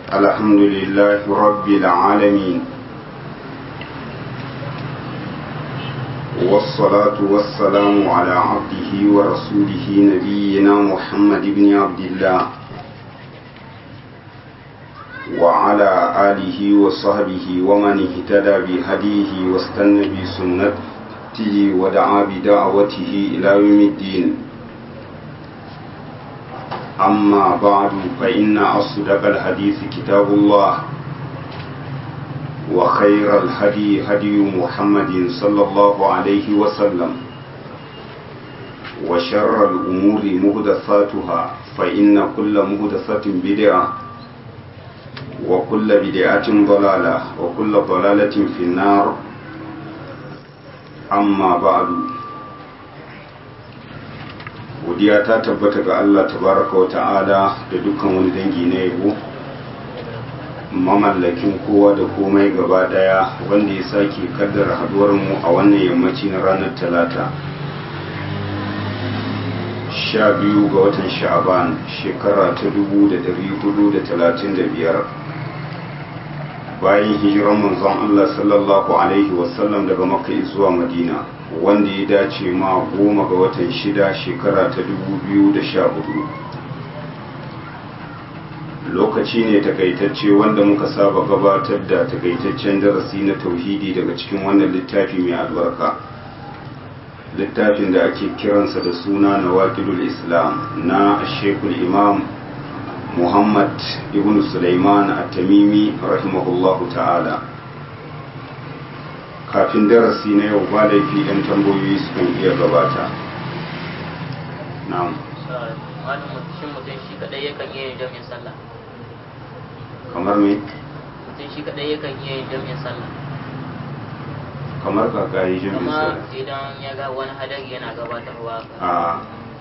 الحمد لله رب العالمين والصلاة والسلام على عبده ورسوله نبينا محمد بن عبد الله وعلى آله وصحبه ومن اهتدى بهديه واستنى بسنته ودعا بدعوته إلى يوم الدين أما بعد فإن أصدق الحديث كتاب الله وخير الهدي هدي محمد صلى الله عليه وسلم وشر الأمور مهدثاتها فإن كل مهدثة بدعة وكل بدعة ضلالة وكل ضلالة في النار أما بعد godiya ta tabbata ga Allah tabaraka wa ta'ala da dukkan wani dangi na yabo mamallakin kowa da komai gaba daya wanda ya sake kaddara haduwar mu a wannan yammaci na ranar talata sha biyu ga watan sha'aban shekara ta dubu da dari hudu da talatin da biyar bayan hijiran manzon Allah sallallahu alaihi wasallam daga makka zuwa madina wanda ya dace ma goma ga watan shida shekara ta dubu biyu da sha hudu lokaci ne takaitacce wanda muka saba gabatar da takaitaccen darasi na tauhidi daga cikin wannan littafi mai albarka littafin da ake kiransa da suna na wakilul islam na shekul imam muhammad ibn sulaiman at-tamimi rahimahullahu ta'ala kafin darasi na yau ba laifi ɗan tambayoyi su kan iya gabata na'am shin mutum shi kadai yakan iya yin jami'in sallah kamar me mutum shi kadai yakan iya yin jami'in sallah kamar kaka yi jin kuma misali idan ya ga wani hadari yana gabatarwa a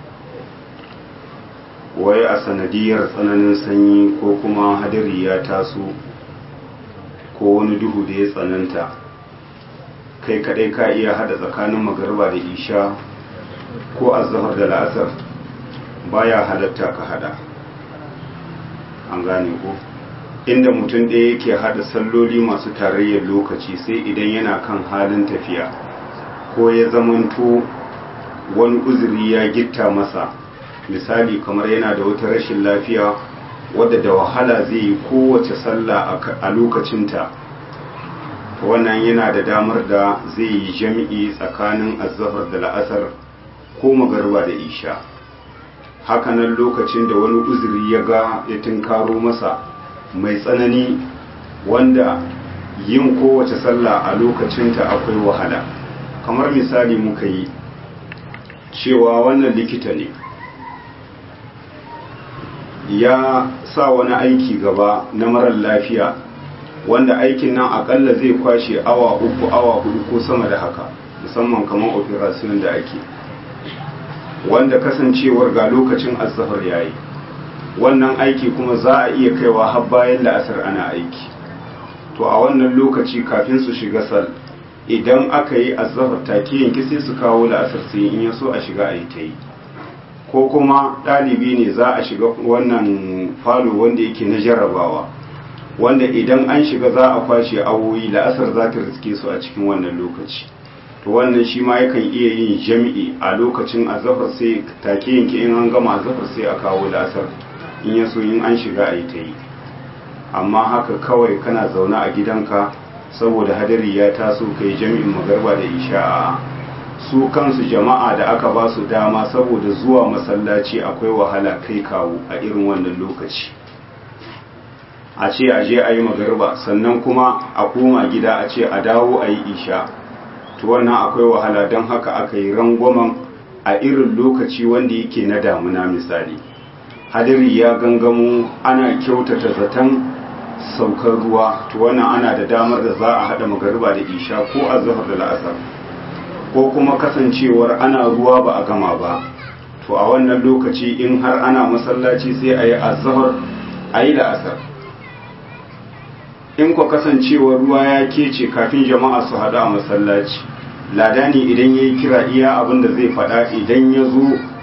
wai a sanadiyar tsananin sanyi ko kuma hadari ya taso ko wani duhu da ya tsananta kai kadai ka iya hada tsakanin magarba da isha ko azhar da la'asar baya halatta ka hada an gane ko inda mutum ɗaya yake hada salloli masu tarayyar lokaci sai idan yana kan halin tafiya ko ya zamanto wani uzuri ya gitta masa misali kamar yana da wata rashin lafiya wadda da wahala zai yi kowace sallah a lokacinta wannan yana da damar da zai yi jami'i tsakanin azahar da la'asar ko magarba da isha hakanan lokacin da wani uzuri ya ga ya tunkaro masa mai tsanani wanda yin kowace sallah a lokacinta akwai wahala kamar misali muka yi cewa wannan likita ne ya sa wani aiki gaba na marar lafiya wanda aikin nan akalla zai kwashe awa uku awa hudu ko sama da haka musamman kamar operation da ake wanda kasancewar ga lokacin azahar yayi wannan aiki kuma za a iya kaiwa har bayan la'asar ana aiki to a wannan lokaci kafin su shiga sal idan aka yi azahar take yanki sai su kawo la'asar sai in ya so a shiga a yi ta yi ko kuma ɗalibi ne za a shiga wannan falo wanda yake na jarrabawa wanda idan an shiga za a kwashe awoyi la'asar za ta riske su a cikin wannan lokaci to wannan shi ma yakan iya yin jami'i a lokacin azafar sai take yanke in an gama azafar sai a kawo la'asar in ya so in an shiga a yi ta yi amma haka kawai kana zaune a gidanka saboda hadari ya taso kai jami'in magarba da isha'a su kansu jama'a da aka ba su dama saboda zuwa masallaci akwai wahala kai kawo a irin wannan lokaci a ce a je a yi magarba sannan kuma a koma gida a ce a dawo a yi isha to wannan akwai wahala don haka aka yi rangwamen a irin lokaci wanda yake na damuna misali hadiri ya gangamo ana kyautata zaton saukar ruwa to wannan ana da damar da za a haɗa magarba da isha ko a zahar da la'asar ko kuma kasancewar ana ruwa ba a gama ba to a wannan lokaci in har ana masallaci sai a yi azahar a yi la'asar in kwa kasancewar ruwa ya kece kafin jama'a su hadu a masallaci ladani idan ya yi kira iya abin da zai faɗa idan ya zo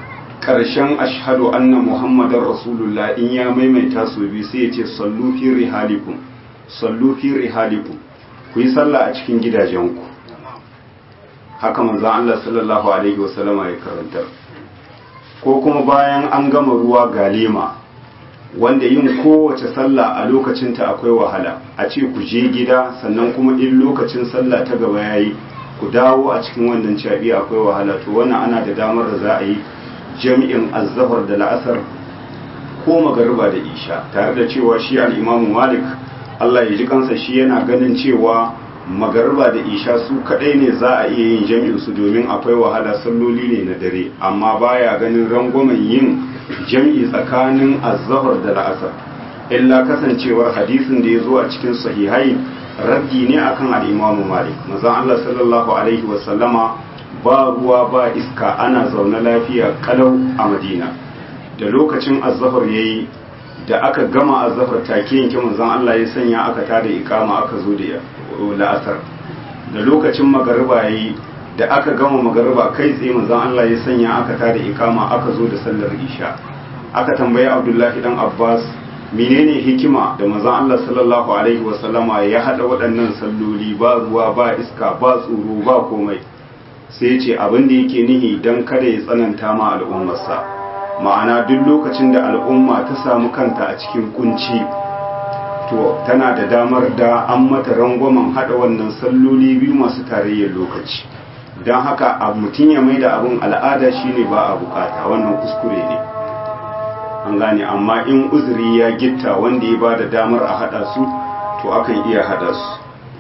ƙarshen ashhadu anna muhammadar rasulullah in ya maimaita su biyu sai ya ce sallu fi rihalikum sallu fi rihalikum ku yi sallah a cikin gidajenku haka manzon Allah sallallahu alaihi wasallama ya karantar ko kuma bayan an gama ruwa galima wanda yin kowace sallah a lokacinta akwai wahala a ce ku je gida sannan kuma in lokacin sallah ta gaba yayi ku dawo a cikin wannan cabi akwai wahala to wannan ana da damar da za a yi jami'in azzafar da la'asar ko magariba da isha tare da cewa shi al'imamu malik Allah ya ji kansa shi yana ganin cewa magariba da isha su kadai ne za a iya yin jami'in su domin akwai wahala salloli ne na dare amma baya ganin rangwamen yin jam'i tsakanin azzahar da la'asar illa kasancewar hadisin da ya zo a cikin sahihai raddi ne akan al'imamu malik mazan Allah sallallahu alaihi wasallama ba ruwa ba iska ana zaune lafiya kalau a madina da lokacin azzahar ya yi da aka gama azzahar take yanke manzon Allah ya sanya aka tada ikama aka zo da la'asar da lokacin magariba ya yi da aka gama magariba kai tsaye manzon Allah ya sanya aka tada ikama aka zo da sallar isha aka tambayi Abdullahi dan Abbas menene hikima da manzon Allah sallallahu alaihi wasallama ya hada waɗannan salloli ba ruwa ba iska ba tsoro ba komai sai ya ce abin da yake nihi don kada ya tsananta ma al'ummarsa ma'ana duk lokacin da al'umma ta samu kanta a cikin kunci to tana da damar da an mata rangwamen hada wannan salloli biyu masu tarayyar lokaci don haka a mutum ya mai da abin al'ada shine ba a bukata wannan kuskure ne an gane amma in uzuri ya gitta wanda ya ba da damar a hada su to akan iya hada su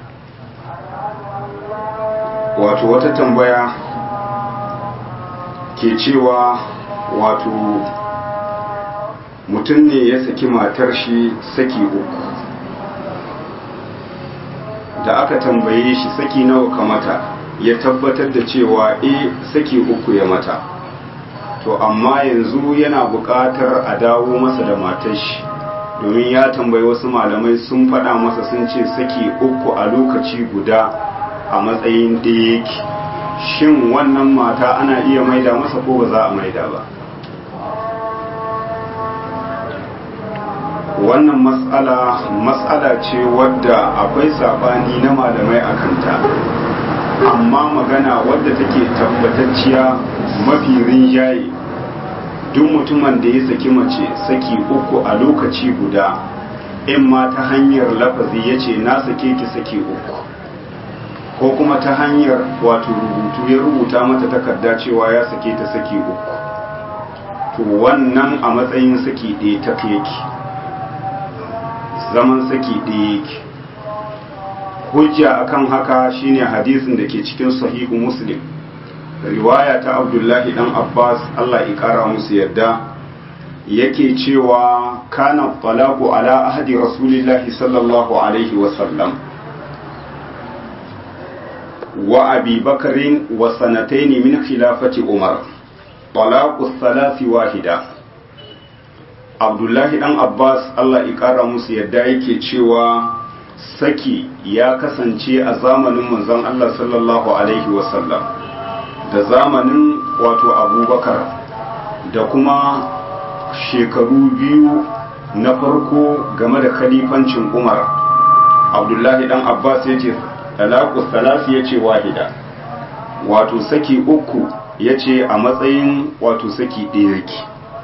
wato wata tambaya ke cewa wato mutum ne ya saki matar shi saki uku da aka tambaye shi saki nawa ka mata ya tabbatar da cewa e saki uku ya mata to amma yanzu yana buƙatar a dawo masa da matar shi domin ya tambayi wasu malamai sun faɗa masa sun ce saki uku a lokaci guda a matsayin da yake shin wannan mata ana iya maida masa ko ba za a maida ba wannan matsala matsala ce wadda akwai sabani na malamai a kanta amma magana wadda take tabbatacciya mafi rinjaye duk mutumin da ya saki mace saki uku a lokaci guda in ma ta hanyar lafazi ya ce na sake ki saki uku ko kuma ta hanyar wato rubutu ya rubuta mata takarda cewa ya sake ta saki uku to wannan a matsayin saki ɗaya ta yake zaman saki ɗaya yake hujja akan haka shine hadisin da ke cikin sahihu muslim riwaya ta abdullahi dan abbas allah ya kara musu yadda yake cewa kana talaqu ala ahdi rasulillahi sallallahu alaihi wasallam wa abi bakarin wa sanataini min khilafati umar talaqu thalathi wahida abdullahi dan abbas allah ya kara musu yadda yake cewa saki ya kasance a zamanin manzon allah sallallahu alaihi wasallam da zamanin wato abubakar da kuma shekaru biyu na farko game da khalifancin umar abdullahi dan abbas ya ce talaku salasi ya ce wahida wato saki uku ya ce a matsayin wato saki ɗaya yake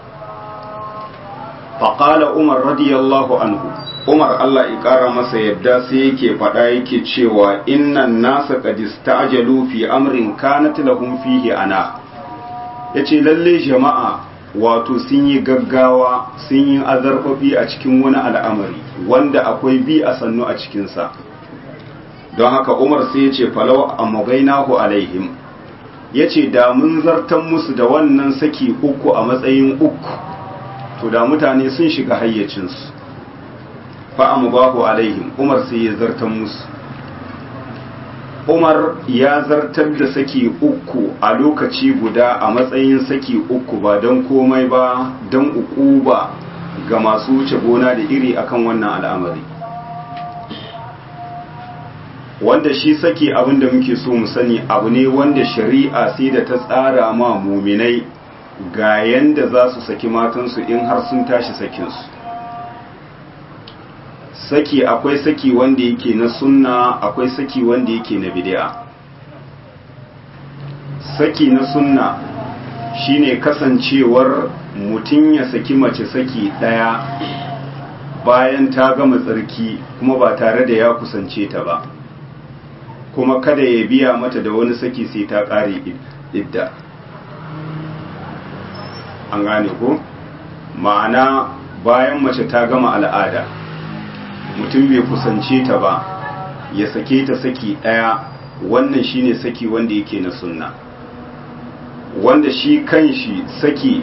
faƙala umar radiyallahu anhu umar allah ya ƙara masa yadda sai yake faɗa yake cewa innan nasa qadista ajalu fi amrin kanat lahum fihi ana yace lalle jama'a wato sun yi gaggawa sun yi azarfafi a cikin wani al'amari wanda akwai bi a sannu a cikinsa don haka umar sai ya ce falau a magainahu alaihim ya ce da mun zartan musu da wannan saki uku a matsayin uku to da mutane sun shiga hayyacinsu fa'amu bahu alaihim umar sai ya zartan musu umar ya zartar da saki uku a lokaci guda a matsayin saki uku ba don komai ba don uku ba ga masu wuce gona da iri akan wannan al'amari wanda shi saki abin da muke so mu sani abu ne wanda shari'a sai da ta tsara ma muminai ga yanda za su saki matansu in har sun tashi sakinsu saki akwai saki wanda yake na sunna akwai saki wanda yake na bid'a saki na sunna shine kasancewar mutum ya saki mace saki daya bayan ta gama tsarki kuma ba tare da ya kusance ta ba kuma kada ya biya mata da wani saki sai ta ƙare idda an gane ko ma'ana bayan mace ta gama al'ada mutum bai kusance ta ba ya sake ta saki ɗaya wannan shine saki wanda yake na sunna wanda shi kanshi saki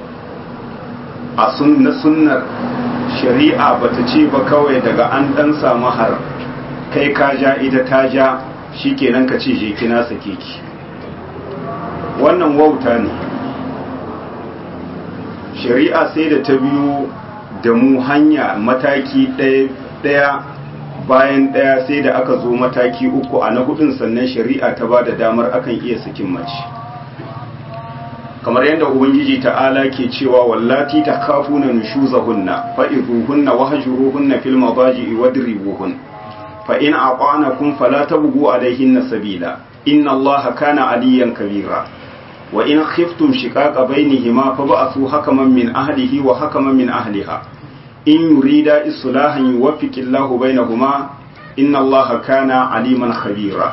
a na sunnar shari'a bata ce ba kawai daga an ɗan samu har kai ka ja ita ta ja shi kenan ka ce je kina sake ki wannan wauta ne shari'a sai da ta biyo da mu hanya mataki ɗaya bayan ɗaya sai da aka zo mataki uku a na hudun sannan shari'a ta ba da damar akan iya sakin mace kamar yadda ubangiji ta'ala ke cewa wallati ta kafuna nushuzahunna fa'izuhunna wahjuruhunna fil madaji'i wadribuhun fa in aqanakum fala tabghu alayhinna sabila inna allaha kana aliyan kabira wa in khiftum shiqaqa bainihima fab'athu hakaman min ahlihi wa hakaman min ahliha in yurida islahan yuwaffiqillahu bainahuma inna allaha kana aliman khabira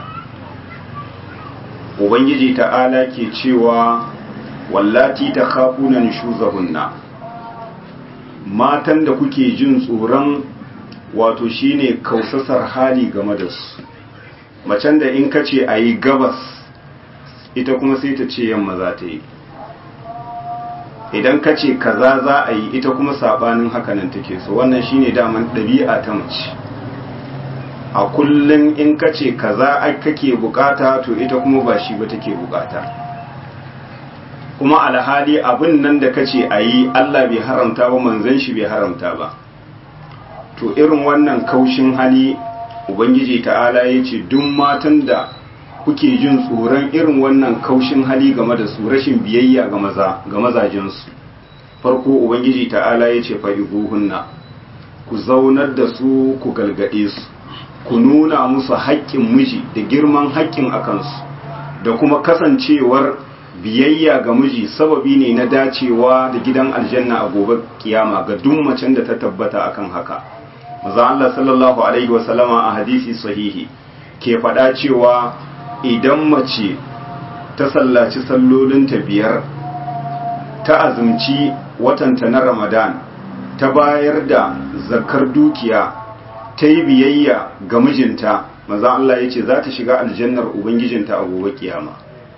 ubangiji ta'ala ke cewa wallati ta khafuna nushuzahunna matan da kuke jin tsoron wato shine kausasar hali game da su macen da in kace ayi gabas ita kuma sai ta ce yamma za ta yi idan kace kaza za a yi ita kuma sabanin hakanan take so wannan shine daman ɗabi'a ta mace a kullum in kace kaza kake bukata to ita kuma ba shi ba take bukata kuma alhali abin nan da kace a yi Allah bai haramta ba manzon shi bai haramta ba to irin wannan kaushin hali ubangiji ta'ala ya ce duk matan da kuke jin tsoron irin wannan kaushin hali game da su rashin biyayya ga maza ga mazajensu farko ubangiji ta'ala ya ce fa'ibuhunna ku zaunar da su ku galgade su ku nuna musu haƙƙin miji da girman haƙƙin akansu da kuma kasancewar biyayya ga miji sababi ne na dacewa da gidan aljanna a gobe kiyama ga duk macen da ta tabbata akan haka maza Allah sallallahu alaihi wasallama a hadisi sahihi ke faɗa cewa idan mace ta sallaci sallolinta biyar ta azumci watanta na ramadan ta bayar da zakar dukiya ta yi biyayya ga mijinta maza Allah ya ce za ta shiga aljannar ubangijinta a gobe kiyama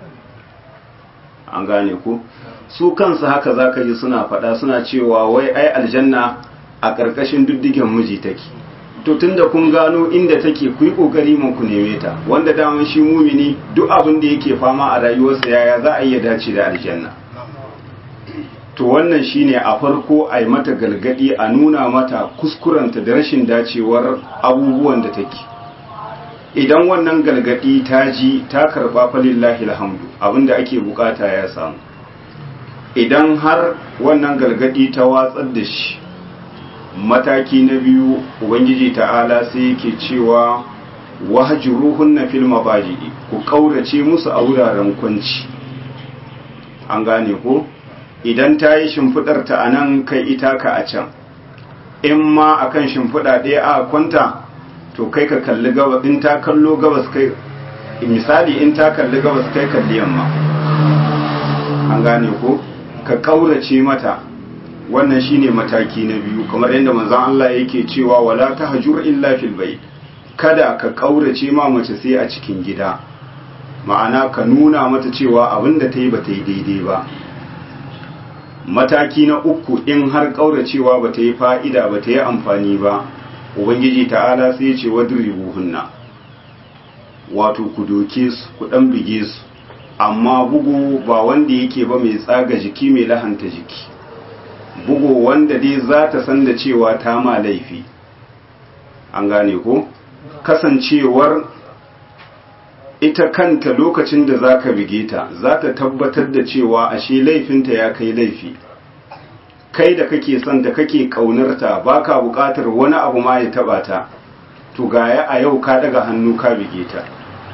an gane ku su kansu haka za ka ji suna faɗa suna cewa wai ai aljanna a ƙarƙashin diddigen miji take to tunda kun gano inda take ku yi ƙoƙari mun ku neme ta wanda daman shi mumini duk abin da yake fama a rayuwarsa yaya za a iya dace da aljanna to wannan shine a farko a yi mata galgadi a nuna mata kuskurenta da rashin dacewar abubuwan da take idan wannan galgadi ta ji ta karba falillahi alhamdu abinda ake bukata ya samu idan har wannan galgadi ta watsar da shi mataki na biyu ubangiji ta'ala sai yake cewa wahjuruhunna fil mabaji'i ku kaurace musu a wuraren kwanci an gane ko idan ta yi shimfidar ta anan kai ita ka a can in ma akan shimfida ɗaya a kwanta to kai ka kalli gabas in ta kallo gabas kai misali in ta kalli gabas kai kalli yamma an gane ko ka kaurace mata wannan shine mataki na biyu kamar yadda manzon Allah yake cewa wala tahjur illa fil bayt kada ka kaurace ma mace sai a cikin gida ma'ana ka nuna mata cewa abinda ta yi ba ta yi daidai ba mataki na uku in har kauracewa ba ta yi fa'ida ba ta yi amfani ba ubangiji ta'ala sai ce wadribuhunna wato ku doke su ku dan bige su amma bugu ba wanda yake ba mai tsaga jiki mai lahanta jiki bugu wanda dai za ta san da cewa ta ma laifi an gane ko kasancewar ita kanta lokacin da za ka bige ta za ta tabbatar da cewa ashe laifinta ya kai laifi kai da kake son ta kake ƙaunarta ba ka buƙatar wani abu ma ya taɓa ta to gaya a yau ka daga hannu ka bige ta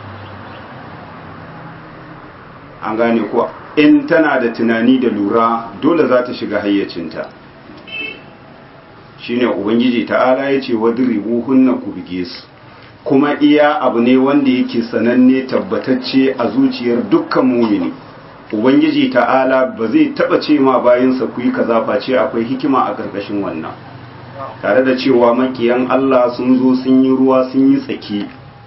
an gane kuwa in tana da tunani da lura dole za ta shiga hayyacinta shine ubangiji ta'ala ya ce wadribu hunna ku bige su kuma iya abu ne wanda yake sananne tabbatacce a zuciyar dukkan mumini ubangiji ta'ala ba zai taba ce ma bayansa ku yi kaza face akwai hikima a ƙarƙashin wannan tare da cewa makiyan Allah sun zo sun yi ruwa sun yi tsaki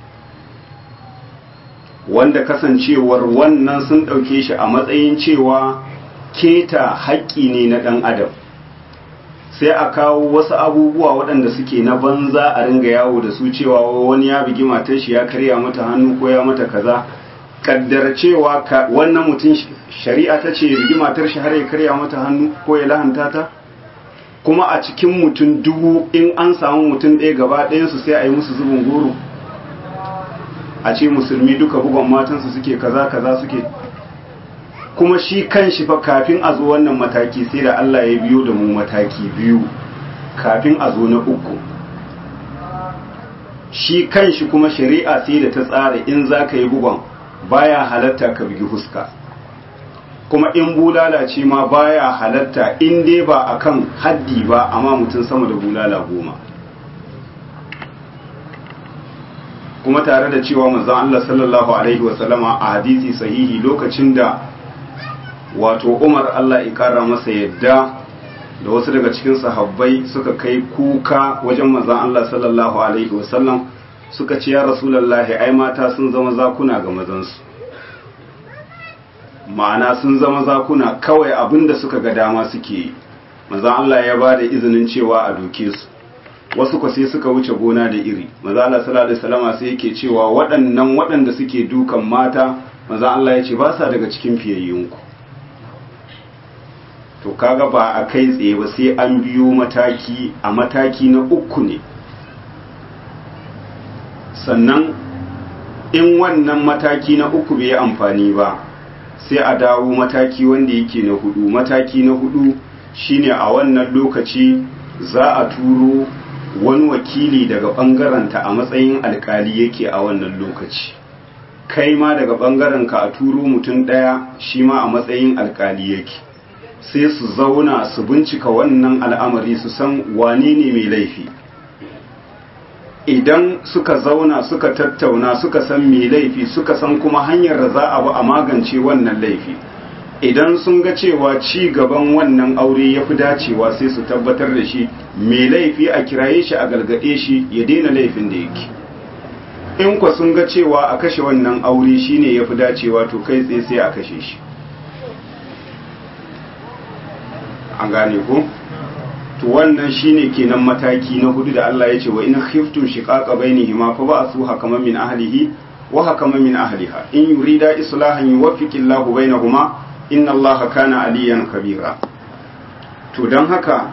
wanda kasancewar wannan sun ɗauke shi a matsayin cewa keta haƙƙi ne na ɗan adam sai a kawo wasu abubuwa waɗanda suke na banza a ringa yawo da su cewa wani ya bigi matar shi ya karya mata hannu ko ya mata kaza kaddara cewa wannan mutum shari'a ta ce bigi matar shi har ya karya mata hannu ko ya lahanta ta kuma a cikin mutum dubu in an samu mutum ɗaya gaba ɗayansu sai a yi musu zubin goro a ce musulmi duka bugon matansu suke kaza kaza suke kuma shi kan shi fa kafin a zo wannan mataki sai da Allah ya biyo da mu mataki biyu kafin a zo na uku shi kan shi kuma shari'a sai da ta tsara in za ka yi bugon baya halatta ka bugi huska kuma in bulala ce ma baya halatta in dai ba akan haddi ba amma mutum sama da bulala goma kuma tare da cewa manzon Allah sallallahu alaihi wasallama a hadisi sahihi lokacin da wato Umar Allah ya kara masa yadda da wasu daga cikin sahabbai suka kai kuka wajen manzon Allah sallallahu alaihi wasallam suka ce ya rasulullahi ai mata sun zama zakuna ga mazansu ma'ana sun zama zakuna kawai abinda suka ga dama suke yi manzon Allah ya ba da izinin cewa a doke su wasu kwa sai suka wuce gona da iri maza Allah sallallahu alaihi wasallam sai yake cewa waɗannan waɗanda suke dukan mata maza Allah ya ce ba sa daga cikin fiyayyunku to kaga ba a kai tsaye ba sai an biyo mataki a mataki na uku ne sannan in wannan mataki na uku bai amfani ba sai a dawo mataki wanda yake na hudu mataki na hudu shine a wannan lokaci za a turo wani wakili daga ɓangaranta a matsayin alkali yake a wannan lokaci kai ma daga ɓangarenka a turo mutum ɗaya shi ma a matsayin alkali yake sai su zauna su bincika wannan al'amari su san wane ne mai laifi idan suka zauna suka tattauna suka san mai laifi suka san kuma hanyar da za a ba a magance wannan laifi idan sun ga cewa ci gaban wannan aure ya fi dacewa sai su tabbatar da shi mai laifi a kiraye shi a galgade shi ya daina laifin da yake in kwa sun ga cewa a kashe wannan aure shine ya fi dacewa to kai tsaye sai a kashe shi an gane ko to wannan shine kenan mataki na hudu da Allah ya ce wa in khiftum shiqaqa bainihima fa ba'su hakaman min ahlihi wa hakaman min ahliha in yurida islahan yuwaffiqillahu bainahuma inna Allah kana aliyan kabira to don haka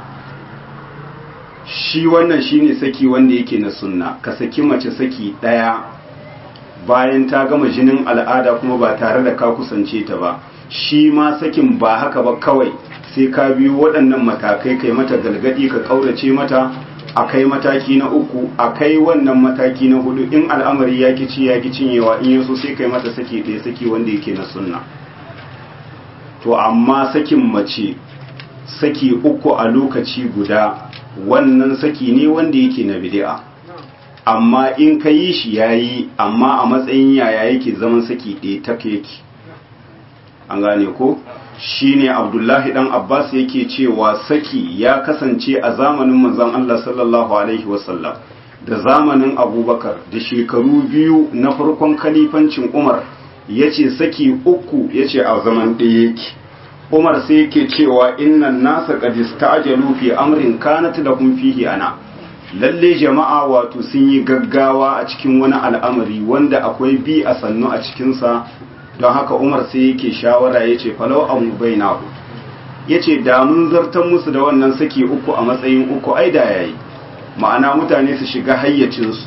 shi wannan shine saki wanda yake na sunna ka saki mace saki daya bayan ta gama jinin al'ada kuma ba tare da ka kusance ta ba shi ma sakin ba haka ba kawai sai ka biyo waɗannan matakai kai mata galgadi ka ƙaurace mata a kai mataki na uku a kai wannan mataki na hudu in al'amari ya ki ci ya ki cinyewa in yaso sai kai mata saki ɗaya saki wanda yake na sunna to amma sakin mace saki uku a lokaci guda wannan saki ne wanda yake na bid'a amma in ka yi shi yayi amma a matsayin yaya yake zaman saki ɗaya ta yake an gane ko shine abdullahi dan abbas yake cewa saki ya kasance a zamanin manzon Allah sallallahu alaihi wasallam da zamanin abubakar da shekaru biyu na farkon kalifancin umar yace saki uku yace a zaman ɗaya yake umar sai yake cewa innan nasa qad ista'jalu fi amrin kanat lahum fihi ana lalle jama'a wato sun yi gaggawa a cikin wani al'amari wanda akwai bi a sannu a cikinsa don haka umar sai yake shawara ya ce falau an bainahu ya ce da mun zartar musu da wannan saki uku a matsayin uku ai da yayi ma'ana mutane su shiga hayyacinsu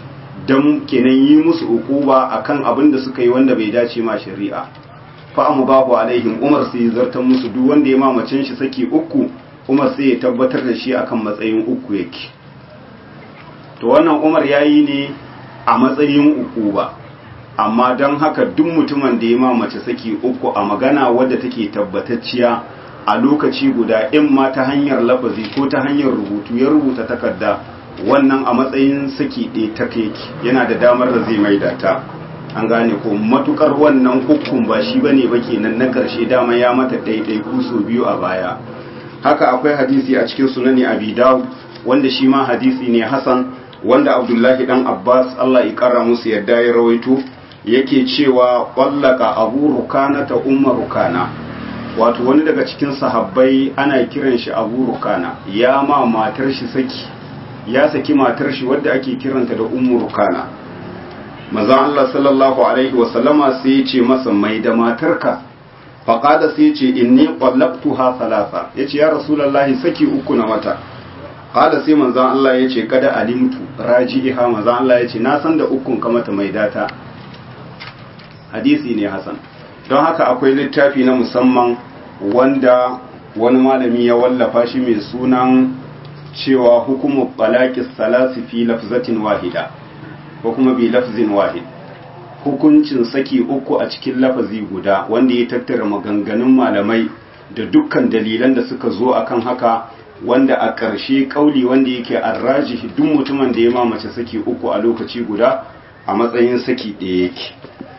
dan kenan yi musu ukuba akan abin da suka yi wanda bai dace ma shari'a fa amubahu alaihim umar sai zartan musu duk wanda ya mamacin shi saki uku umar sai ya tabbatar da shi akan matsayin uku yake to wannan umar yayi ne a matsayin ukuba amma don haka duk mutumin da ya mamace saki uku a magana wadda take tabbatacciya a lokaci guda in ma ta hanyar lafazi ko ta hanyar rubutu ya rubuta takarda wannan a matsayin saki ɗaya ta yake yana da damar da zai maida ta an gane ko matukar wannan hukun ba shi bane ba kenan na karshe dama ya mata ɗaiɗai kuso biyu a baya haka akwai hadisi a cikin sunani abi dawud wanda shi ma hadisi ne hasan wanda abdullahi dan abbas allah ya kara musu yadda ya rawaito yake cewa ƙwallaka abu rukana ta umar rukana wato wani daga cikin sahabbai ana kiran shi abu rukana ya ma matar shi saki ya saki matar shi wadda ake kiranta da umar rukana mazan Allah sallallahu alaihi wasallama sai ya ce masa mai da matarka faƙada sai ya ce inni ƙwallaktuha salasa ya ce ya rasulallahi saki uku na wata ƙada sai manzan Allah ya ce kada alimtu raji'iha manzan Allah ya ce na san da ukun kamata mai data hadisi ne hasan don haka akwai littafi na musamman wanda wani malami ya wallafa shi mai sunan cewa hukumu balaki salasi fi lafzatin wahida ko kuma bi lafzin wahid hukuncin saki uku a cikin lafazi guda wanda ya tattara maganganun malamai da dukkan dalilan da suka zo akan haka wanda a ƙarshe ƙauli wanda yake arrajihi duk mutumin da ya mamace saki uku a lokaci guda a matsayin saki ɗaya yake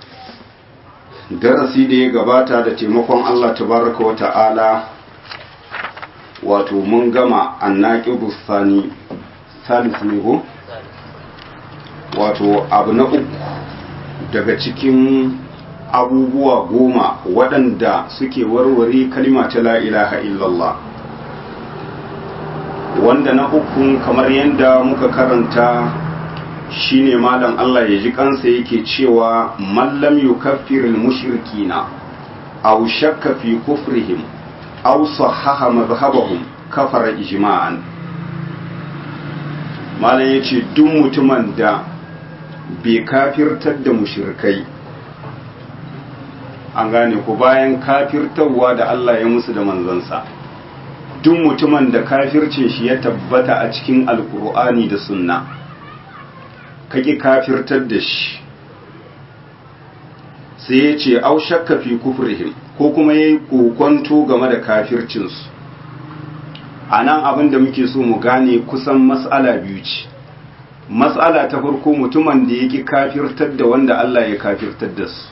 darasi da ya gabata da taimakon Allah tabaraka wa ta'ala wato mun gama annaqibu sani salis ne ko wato abu na uku daga cikin abubuwa goma waɗanda suke warware kalima ta la ilaha illallah wanda na uku kamar yadda muka karanta shine malam Allah ya ji kansa yake cewa mallam yukaffirul mushrikina aw shakka fi kufrihim aw sahaha madhhabahum kafara ijma'an malam yace duk mutumin da bai kafirtar da mushrikai an gane ku bayan kafirtarwa da Allah ya musu da manzansa duk mutumin da kafircin shi ya tabbata a cikin alkur'ani da sunna kaki kafirtar da shi sai ya ce au shakka fi kufrihim ko kuma ya yi kokonto game da kafircinsu a nan abin da muke so mu gane kusan matsala biyu ce matsala ta farko mutumin da yake kafirtar da wanda Allah ya kafirtar da su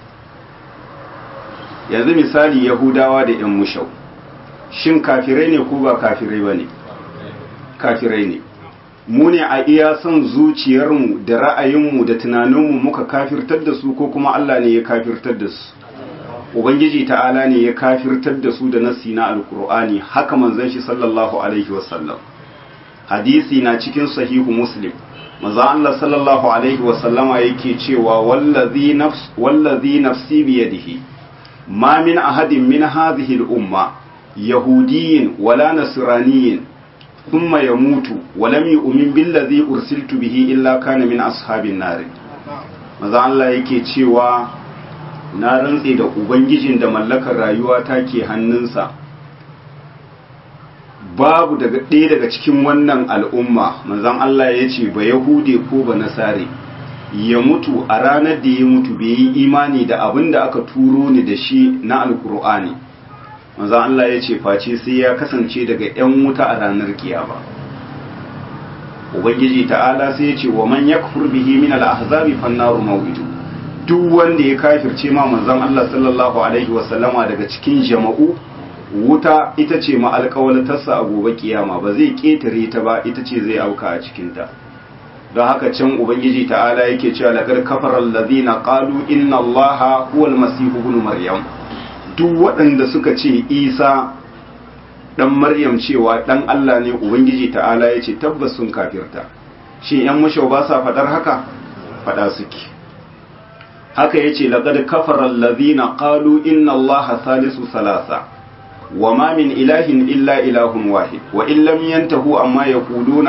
yanzu misali yahudawa da 'yan mushau shin kafirai ne ko ba kafirai ba ne kafirai ne mu ne a iya son zuciyarmu da ra'ayinmu da tunaninmu muka kafirtar da su ko kuma Allah ne ya kafirtar da su ubangiji ta'ala ne ya kafirtar da su da nasi na alkur'ani haka manzon shi sallallahu alaihi wasallam hadisi na cikin sahihu muslim maza Allah sallallahu alaihi wasallama yake cewa wallazi nafs wallazi nafsi biyadihi ma min ahadin min hadhihi al-umma yahudiyyin wala nasraniyyin ثم يموت ولم يؤمن بالذي أرسلت به إلا كان من أصحاب النار maza Allah yake cewa na rantse da ubangijin da mallakar rayuwa ta ke hannunsa babu daga ɗaya daga cikin wannan al'umma manzan Allah ya ce ba yahude ko ba nasare ya mutu a ranar da ya mutu bai yi imani da abin da aka turo ni da shi na alkur'ani manzo Allah ya ce face sai ya kasance daga ‘yan wuta a ranar kiyama ubangiji ta'ala sai ya ce wa man yakfur bihi min al-ahzabi fannaru maw'idu duk wanda ya kafirce ma manzon Allah sallallahu alaihi wa sallama daga cikin jama'u wuta ita ce ma alƙawalatarsa a gobe kiyama ba zai ketare ta ba ita ce zai auka a cikin ta don haka can ubangiji ta'ala yake cewa laqad kafara allazina qalu inna allaha huwal masih ibn maryam duk waɗanda suka ce isa ɗan maryam cewa ɗan Allah ne ubangiji ta'ala ya ce tabbas sun kafirta shi ‘yan mashau ba sa faɗar haka faɗa suke haka ya ce laƙad kafarar lazina ƙalu inna Allah salisu salasa wa ma min ilahin illa ilahun wahid wa illam yantahu amma ya kuluna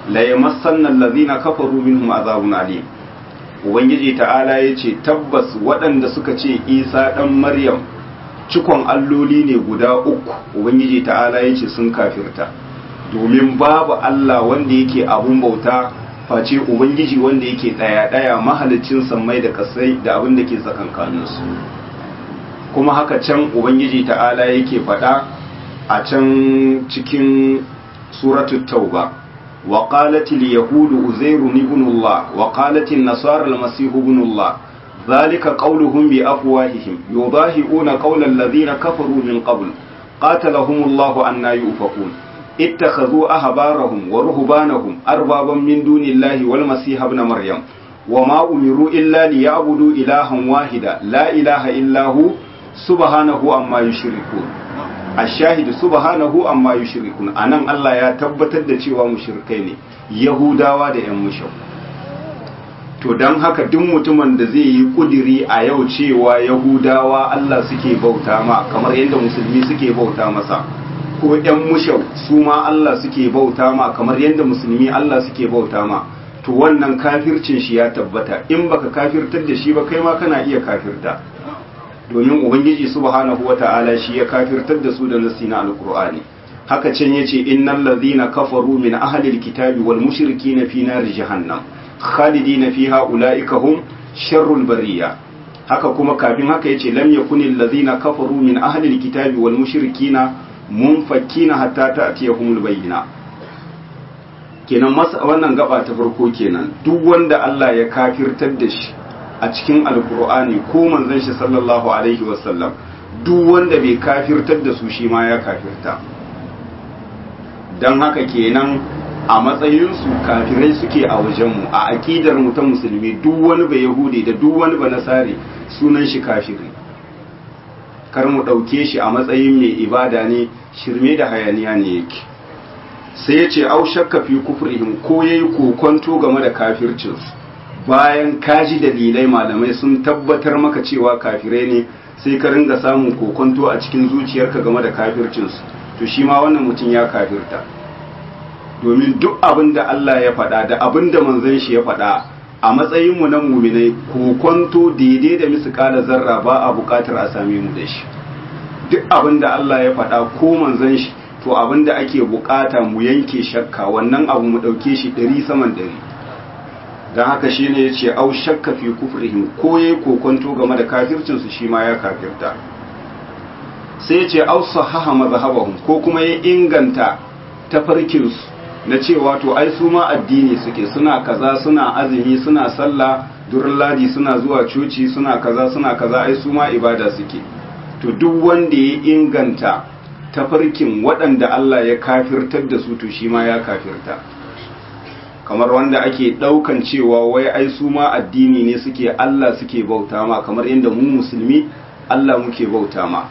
la yamassanna allazina kafaru minhum azabun alim ubangiji ta'ala yace tabbas waɗanda suka ce Isa dan Maryam cikon alloli ne guda uku ubangiji ta'ala yace sun kafirta domin babu Allah wanda yake abun bauta face ubangiji wanda yake daya daya mahalicin sammai da kasai da abin da ke tsakankaninsu kuma haka can ubangiji ta'ala yake faɗa a can cikin suratul tauba wa qalatil yahudu uzairu ibn Allah wa qalatil nasara al-masih ibn Allah ذلك قولهم بأفواههم يضاهئون قول الذين كفروا من قبل قاتلهم الله أن يؤفكون اتخذوا أحبارهم ورهبانهم أربابا من دون الله والمسيح ابن مريم وما أمروا إلا ليعبدوا إلها واحدا لا إله إلا هو سبحانه أما يشركون الشاهد سبحانه أما يشركون أنا الله يا تبتد cewa mushrikai ne Yahudawa da ‘yan mushau. To don haka duk mutumin da zai yi kudiri a yau cewa Yahudawa Allah suke bauta ma kamar yadda musulmi suke bauta masa, ko ‘yan mushau su ma Allah suke bauta ma kamar yadda musulmi Allah suke bauta ma to wannan kafircin shi ya tabbata in baka kafirtar da shi ba kai ma kana iya kafirta domin ubangiji subhanahu wata'ala shi ya kafirtar da su da nasi na alqur'ani haka can yace innal ladhina kafaru min ahli alkitabi wal mushrikina fi nar jahannam khalidina fiha ulaika hum sharrul bariya haka kuma kafin haka yace lam yakunil ladhina kafaru min ahli alkitabi wal mushrikina munfakkina hatta ta'tiyahumul bayyina kenan masa wannan gaba ta farko kenan duk wanda Allah ya kafirtar da shi a cikin alkur'ani ko manzon shi sallallahu alaihi wasallam duk wanda bai kafirtar da su shi ma ya kafirta don haka kenan a matsayinsu kafirai suke a wajenmu a aƙidar mu ta musulmi duk wani ba yahudi da duk wani ba nasari sunan shi kafiri kar mu ɗauke shi a matsayin mai ibada ne shirme da hayaniya ne yake sai ya ce au shakka fi kufrihim ko yayi kokonto game da kafircinsu bayan kaji dalilai malamai sun tabbatar maka cewa kafirai ne sai ka ringa samun kokonto a cikin zuciyarka game da kafircinsu to shi ma wannan mutum ya kafirta domin duk abin da Allah ya faɗa da abin da manzon shi ya faɗa a matsayinmu na muminai kokonto daidai da misƙala zarra ba a buƙatar a same mu da shi duk abin da Allah ya faɗa ko manzon shi to abin da ake buƙata mu yanke shakka wannan abu mu ɗauke shi ɗari saman ɗari don haka shi ne ya ce au shakka fi kufrihim ko ya kokonto game da kafircinsu shi ma ya kafirta sai ya ce au sahaha mazhabahum ko kuma ya inganta tafarkinsu na cewa to ai su ma addini suke suna kaza suna azumi suna sallah durin ladi suna zuwa coci suna kaza suna kaza ai su ma ibada suke to duk wanda ya inganta tafarkin waɗanda Allah ya kafirtar da su to shi ma ya kafirta kamar wanda ake ɗaukan cewa wai ai su ma addini ne suke Allah suke bauta ma kamar inda mu musulmi Allah muke bauta ma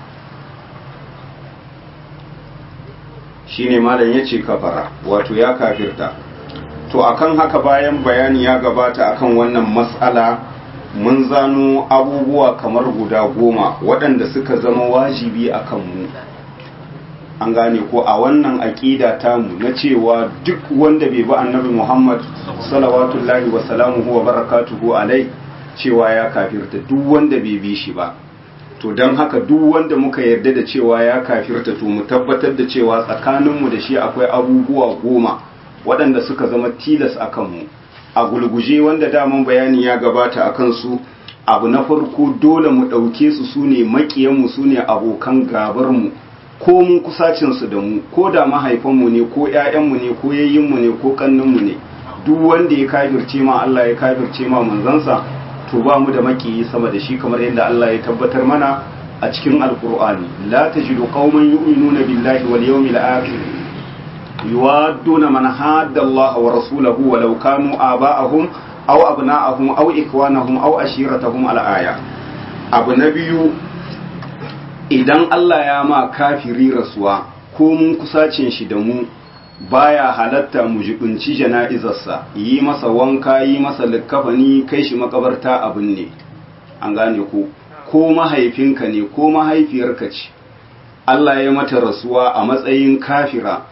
shine malam yace kafara wato ya kafirta to akan haka bayan bayani ya gabata akan wannan mas'ala mun zano abubuwa kamar guda goma waɗanda suka zama wajibi akan mu an gane ko a wannan aƙida tamu na cewa duk wanda bai bi annabi Muhammad salawatullahi wa salamuhu wa barakatuhu alai cewa ya kafirta duk wanda bai bi shi ba to don haka duk wanda muka yarda da cewa ya kafirta to mu tabbatar da cewa tsakaninmu da shi akwai abubuwa goma waɗanda suka zama tilas a kanmu a gulguje wanda daman bayani ya gabata a kansu abu na farko dole mu ɗauke su su ne maƙiyanmu su ne abokan gabarmu ko mun kusacinsu da mu ko da mahaifanmu ne ko ‘ya'yanmu ne ko yayyinmu ne ko ƙanninmu ne duk wanda ya kafirce ma Allah ya kafirce ma manzansa to ba mu da makiyi sama da shi kamar yadda Allah ya tabbatar mana a cikin alkur'ani la tajidu qauman yu'minuna billahi wal yawmil akhir yuwadduna man hadda Allah wa rasulahu walau kanu aba'ahum aw abna'ahum aw ikwanahum aw ashiratahum al aya abu na biyu idan Allah ya ma kafiri rasuwa ko mun kusacin shi da mu baya halatta mu jibinci jana'izarsa yi masa wanka yi masa likkafani kai shi makabarta abin ne an gane ko ko mahaifinka ne ko mahaifiyarka ce Allah ya mata rasuwa a matsayin kafira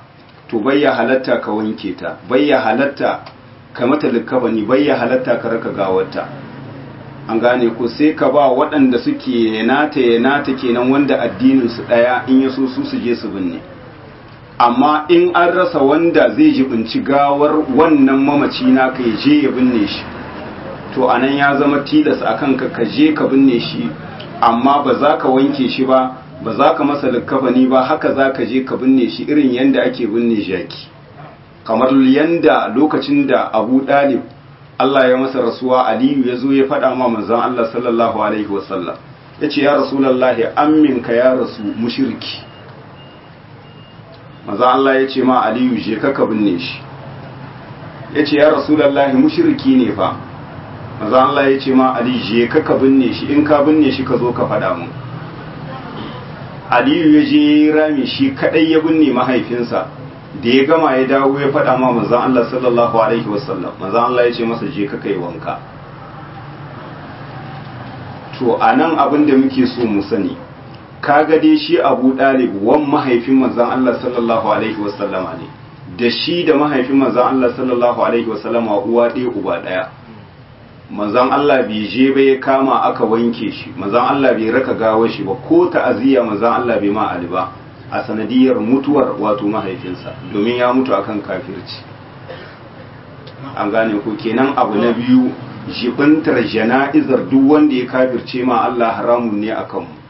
to bayya halatta ka wanke ta bayya halatta ka mata likafani bayya halatta ka raka gawarta an gane ko sai ka ba waɗanda suke yanata yanata kenan wanda addinin su ɗaya in ya so su su je su binne amma in an rasa wanda zai jibinci gawar wannan mamaci na ka je ya binne shi to anan ya zama tilas akan ka ka je ka binne shi amma ba za ka wanke shi ba ba za ka masa likkafani ba haka za ka je ka binne shi irin yanda ake binne jaki kamar yanda lokacin da abu ɗalib Allah ya masa rasuwa aliyu ya zo ya faɗa ma manzon Allah sallallahu alaihi wasallam ya ce ya rasulallahi amminka ya rasu mushirki manzon Allah ya ce ma aliyu je ka ka binne shi ya ce ya rasulallahi mushirki ne fa manzon Allah ya ce ma aliyu je ka ka binne shi in ka binne shi ka zo ka faɗa mun aliyu ya je rami shi kadai ya binne mahaifinsa da ya gama ya dawo ya faɗa ma manzon Allah sallallahu alaihi wasallam manzon Allah ya ce masa je ka kai wanka to anan abin da muke so mu sani kaga dai shi Abu Dalib wan mahaifin manzon Allah sallallahu alaihi wasallama ne da shi da mahaifin manzon Allah sallallahu alaihi wasallama uwa ɗaya uba ɗaya manzon Allah bai je ba ya kama aka wanke shi manzon Allah bai raka gawar shi ba ko ta'aziyya manzon Allah bai ma Ali ba a sanadiyar mutuwar wato mahaifinsa domin ya mutu akan kafirci an gane ko kenan abu na biyu jibintar jana'izar duk wanda ya kafirce ma Allah haramun ne akan mu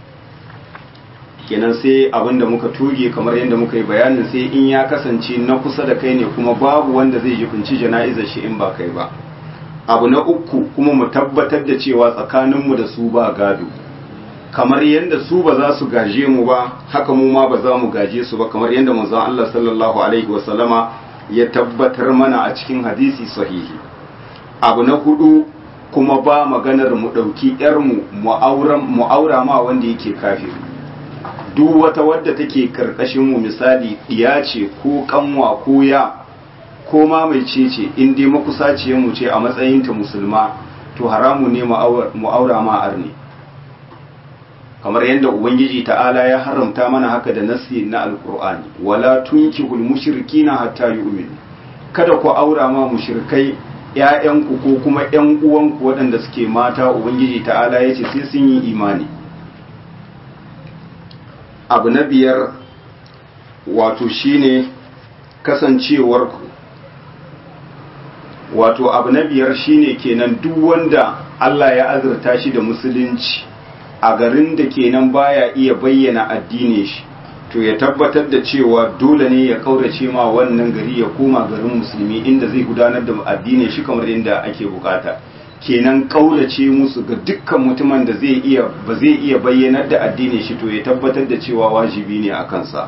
kenan sai abinda muka tuge kamar yadda muka yi bayanin sai in ya kasance na kusa da kai ne kuma babu wanda zai jibinci jana'izar shi in ba kai ba abu na uku kuma mu tabbatar da cewa tsakaninmu da su ba gado kamar yadda su ba za su gaje mu ba haka mu ma ba za mu gaje su ba kamar yadda manzon Allah sallallahu alaihi wasallama ya tabbatar mana a cikin hadisi sahihi abu na hudu kuma ba maganar mu dauki yar mu mu aura ma wanda yake kafiri duk wata wadda take karkashin mu misali diya ce ko kanwa ko ya ko ma mai cece in dai makusaciyar mu ce a matsayinta musulma to haramu ne mu aura ma arni kamar yadda ubangiji ta'ala ya haramta mana haka da nasi na alkur'ani wala tunkihul mushrikina hatta yu'minu kada ku aura ma mushrikai ƴaƴanku ko kuma ƴan uwanku waɗanda suke mata ubangiji ta'ala yace sai sun yi imani abu na biyar wato shine kasancewar wato abu na biyar shine kenan duk wanda Allah ya azurta shi da musulunci a garin da kenan baya iya bayyana addinin shi to ya tabbatar da cewa dole ne ya kaurace ma wannan gari ya koma garin musulmi inda zai gudanar da addinin shi kamar inda ake bukata kenan kaurace musu ga dukkan mutumin da zai iya ba zai iya bayyanar da addinin shi to ya tabbatar da cewa wajibi ne a kansa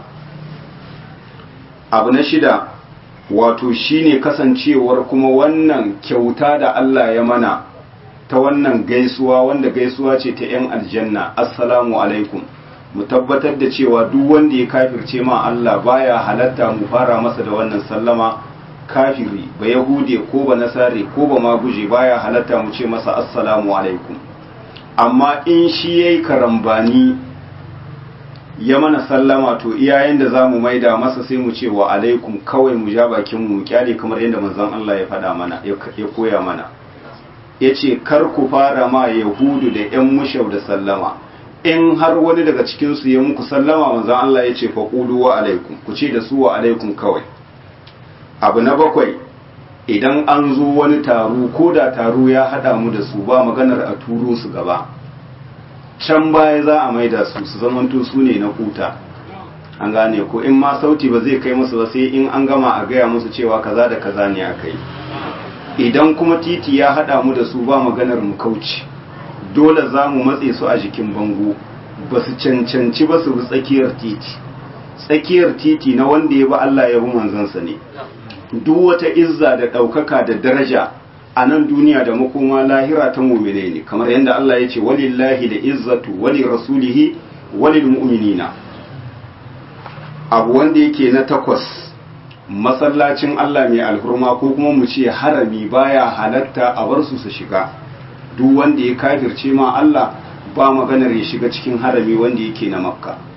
abu na shida wato shine kasancewar kuma wannan kyauta da Allah ya mana ta wannan gaisuwa wanda gaisuwa ce ta 'yan aljanna assalamu alaikum mu tabbatar da cewa duk wanda ya kafirce ma Allah baya halatta mu fara masa da wannan sallama kafiri ba yahude ko ba nasare ko ba maguje baya halatta mu ce masa assalamu alaikum amma in shi yayi karambani ya mana sallama to iyayen da za mu maida masa sai mu ce wa alaikum kawai mu ja bakin mu kyale kamar yadda manzon Allah ya faɗa mana ya koya mana ya ce kar ku fara ma yahudu da ‘yan mushau da sallama in har wani daga cikinsu ya muku sallama manzan Allah ya ce faƙudu wa alaikum ku ce da su wa alaikum kawai abu na bakwai idan an zo wani taro ko da taro ya haɗa mu da su ba maganar a turo su gaba can baya za a maida su su zamanto su ne na kuta an gane ko in ma sauti ba zai kai musu ba sai in an gama a gaya musu cewa kaza da kaza ne aka yi idan kuma titi ya haɗa mu da su ba maganar mu kauce dole za mu matse su a jikin bango ba su cancanci ba su bi tsakiyar titi tsakiyar titi na wanda ya bi Allah ya bi manzansa ne duk wata izza da ɗaukaka da daraja a nan duniya da makoma lahira ta mumine ne kamar yadda Allah ya ce walillahi da izzatu wali rasulihi walil mu'minina abu wanda yake na takwas masallacin Allah mai alhurma ko kuma mu ce harami baya halatta a bar su su shiga duk wanda ya kafirce ma Allah ba maganar ya shiga cikin harami wanda yake na makka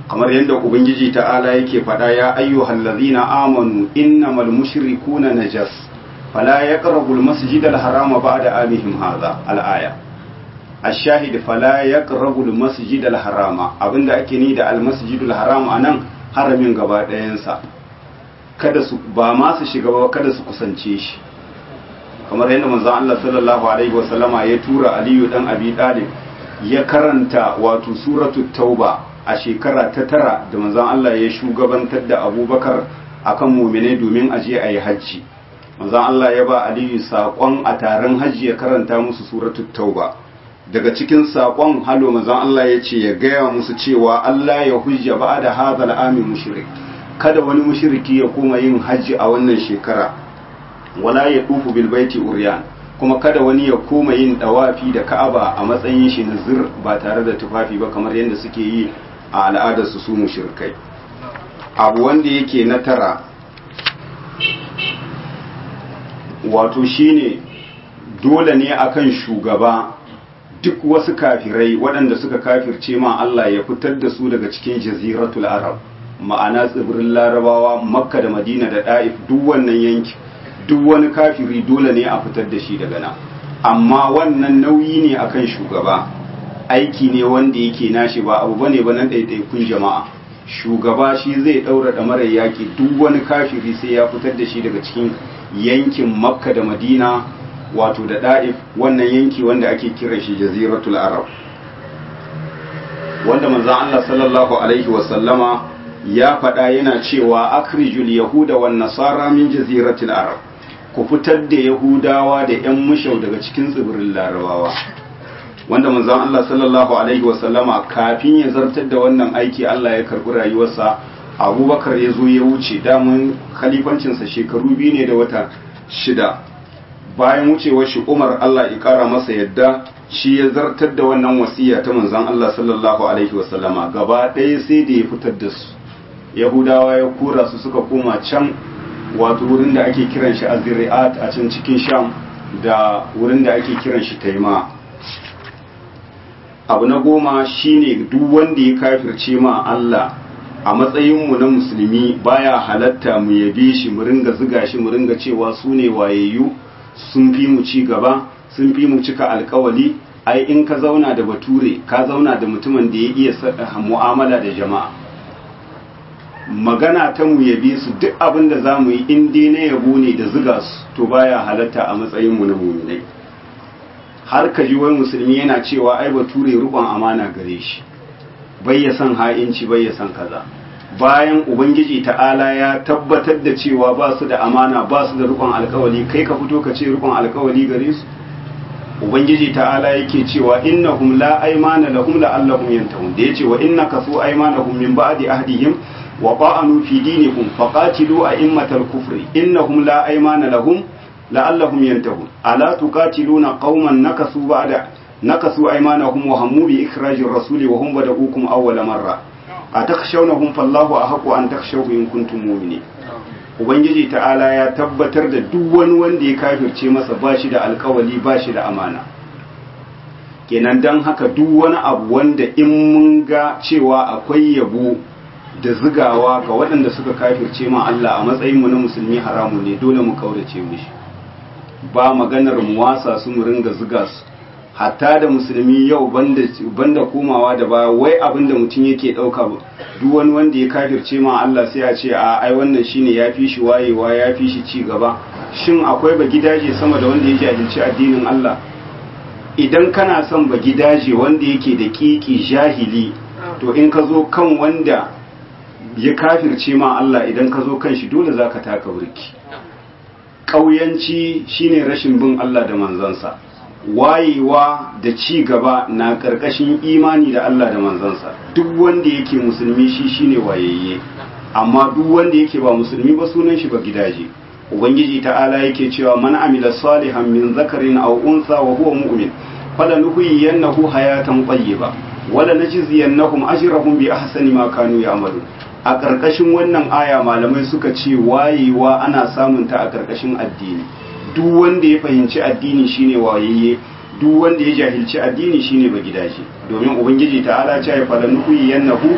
kamar yadda ubangiji ta'ala yake faɗa ya ayyuhal ladzina amanu innamal mushrikuna najas fala yaqrabul masjidal harama ba'da amihim hadha al-aya ash-shahid fala yaqrabul masjidal harama abinda ake ni da al-masjidul haram anan haramin gaba ɗayansa kada su ba ma su shiga ba kada su kusance shi kamar yadda manzon Allah sallallahu alaihi wasallama ya tura Aliyu dan Abi Talib ya karanta wato suratul tauba a shekara ta tara da manzon Allah ya shugabantar da Abubakar akan mu'mine domin aje ayi hajji manzon Allah ya ba Aliyu saƙon a taron hajji ya karanta musu suratul tauba daga cikin saƙon halo manzon Allah ya ce ya gaya musu cewa Allah ya hujja ba da hadal amin mushrik kada wani mushriki ya koma yin hajji a wannan shekara wala ya dufu bil baiti uryan kuma kada wani ya koma yin dawafi da Ka'aba a matsayin shi na zir ba tare da tufafi ba kamar yadda suke yi a al'adar su su mushrikai abu wanda yake na tara wato shine dole ne akan shugaba duk wasu kafirai waɗanda suka kafirce ma Allah ya fitar da su daga cikin jaziratul arab ma'ana tsibirin larabawa makka da madina da ɗa'if duk wannan yanki duk wani kafiri dole ne a fitar da shi daga nan amma wannan nauyi ne akan shugaba aiki ne wanda yake nashi ba abu bane ba nan ɗaiɗaikun jama'a shugaba shi zai ɗaura ɗamarar yaƙi duk wani kafiri sai ya fitar da shi daga cikin yankin makka da madina wato da ɗa'if wannan yanki wanda ake kiran shi jaziratul arab wanda manzon Allah sallallahu alaihi wasallama ya faɗa yana cewa akrijul yahuda wan nasara min jaziratil arab ku fitar da yahudawa da yan mushau daga cikin tsibirin larabawa wanda manzon Allah sallallahu alaihi wasallama kafin ya zartar da wannan aiki Allah ya karbi rayuwarsa abubakar ya zo ya wuce damun khalifancinsa shekaru biyu ne da wata shida bayan wucewar shi umar Allah ya kara masa yadda shi ya zartar da wannan wasiya ta manzon Allah sallallahu alaihi wasallama gaba ɗaya sai da ya fitar da su yahudawa ya kura su suka koma can wato wurin da ake kiran shi azri'at a can cikin sham da wurin da ake kiran shi taima abu na goma shine duk wanda ya kafirce ma Allah a matsayinmu na musulmi baya halatta mu yabe shi mu ringa ziga shi mu ringa cewa su ne wayayyu sun fi mu ci gaba sun fi mu cika alkawali ai in ka zauna da bature ka zauna da mutumin da ya iya mu'amala da jama'a magana ta mu yabe su duk abin da za mu yi in dai na yabo ne da ziga su to baya halatta a matsayinmu na muminai har ka ji wani musulmi yana cewa ai bature rubon amana gare shi bai ya san ha'inci bai ya san kaza bayan ubangiji ta'ala ya tabbatar da cewa ba su da amana ba su da rukun alkawali kai ka fito ka ce rukun alkawali gare su ubangiji ta'ala yake cewa innahum la aymana lahum la'allahum yantahun da yace wa innaka su aymanahum min ba'di ahdihim wa qa'anu fi dinikum faqatilu a'immatal kufri innahum la aymana lahum la'allahum yantahun ala tuqatiluna qauman nakasu ba'da nakasu aymanahum wa hammu bi ikhrajir rasuli wa hum bada'ukum awwala marra atakhshawnahum fallahu ahqqu an takhshawhu in kuntum mu'minin ubangiji ta'ala ya tabbatar da duk wani wanda ya kafirce masa bashi da alkawali bashi da amana kenan dan haka duk wani abu wanda in mun ga cewa akwai yabo da zigawa ga waɗanda suka kafirce ma Allah a matsayin mu na musulmi haramu ne dole mu kaurace mishi ba maganar mu wasa su mu ringa ziga su hatta da musulmi yau banda komawa da baya wai abin da mutum yake ɗauka duk wani wanda ya kafirce ma Allah sai a ce a ai wannan shine ya fi shi wayewa ya fi shi ci gaba shin akwai ba gidaje sama da wanda ya jahilci addinin Allah idan kana son ba gidaje wanda yake da kiki jahili to in ka zo kan wanda ya kafirce ma Allah idan ka zo kan shi dole zaka taka burki ƙauyanci shine rashin bin Allah da manzansa wayewa da ci gaba na ƙarƙashin imani da Allah da manzansa duk wanda yake musulmi shi shine wayayye amma duk wanda yake ba musulmi ba sunan shi ba gidaje ubangiji ta'ala yake cewa man amila salihan min zakarin aw unsa wa huwa mu'min falanuhyiyannahu hayatan tayyiba wala najziyannahum ajrahum bi ahsani ma kanu ya'malun a ƙarƙashin wannan aya malamai suka ce wayewa ana samun ta a ƙarƙashin addini duk wanda ya fahimci addini shine wayayye duk wanda ya jahilci addini shine ba gidaje domin ubangiji ta'ala ce ya fala nuhi yannahu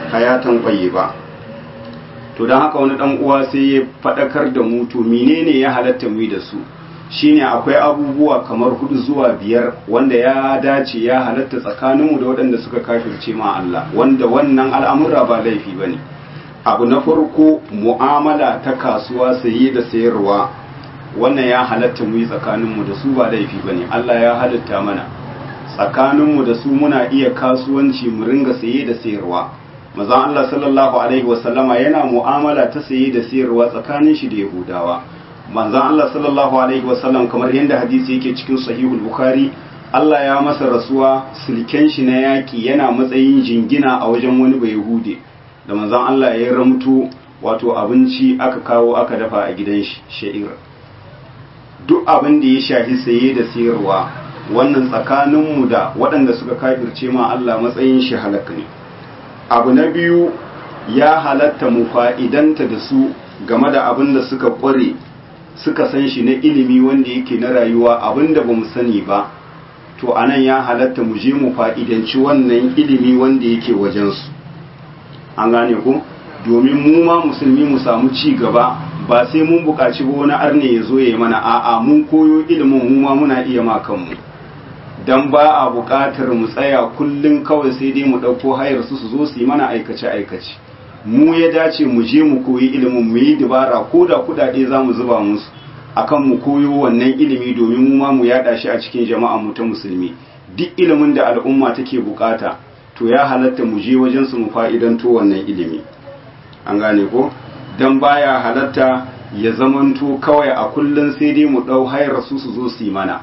hayatan ba. to don haka wani dan uwa sai ya faɗakar da mu to menene ya halatta mu da su shine akwai abubuwa kamar hudu zuwa biyar wanda ya dace ya halatta tsakaninmu da waɗanda suka kafirce ma Allah wanda wannan al'amura ba laifi ba ne abu na farko mu'amala ta kasuwa saye da sayarwa wannan ya halatta mu yi tsakaninmu da su ba laifi ba ne Allah ya halatta mana tsakaninmu da su muna iya kasuwanci mu ringa saye da sayarwa mazan Allah sallallahu alaihi wasallama yana mu'amala ta saye da sayarwa tsakanin shi da Yahudawa manzan Allah sallallahu alaihi wasallam kamar yadda hadisi yake cikin sahihul bukhari Allah ya masa rasuwa silken shi na yaki yana matsayin jingina a wajen wani bai Yahude da manzan Allah ya ramto wato abinci aka kawo aka dafa a gidan shi sha'ir duk abin da ya shafi saye da sayarwa wannan tsakaninmu da waɗanda suka kafirce ma Allah matsayin shi halaka ne abu na biyu ya halatta mu fa'idanta da su game da abin da suka ƙware suka san shi na ilimi wanda yake na rayuwa abin da ba mu sani ba to anan ya halatta mu je mu fa'idanci wannan ilimi wanda yake wajensu an gane ku domin mu ma musulmi mu samu ci gaba ba sai mun buƙaci ba wani arne ya zo ya yi mana a'a mun koyo ilimin mu ma muna iya ma kanmu dan ba a buƙatar mu tsaya kullum kawai sai dai mu ɗauko hayar su su zo su yi mana aikace-aikace mu ya dace mu je mu koyi ilimin mu yi dabara ko da kuɗaɗe za mu zuba musu akan mu koyo wannan ilimi domin mu ma mu yaɗa shi a cikin jama'a mu ta musulmi duk ilimin da al'umma take buƙata to ya halatta mu je wajen su mu fa'idanto wannan ilimi an gane ko dan baya halatta ya zamanto kawai a kullum sai dai mu ɗau hayar su su zo su yi mana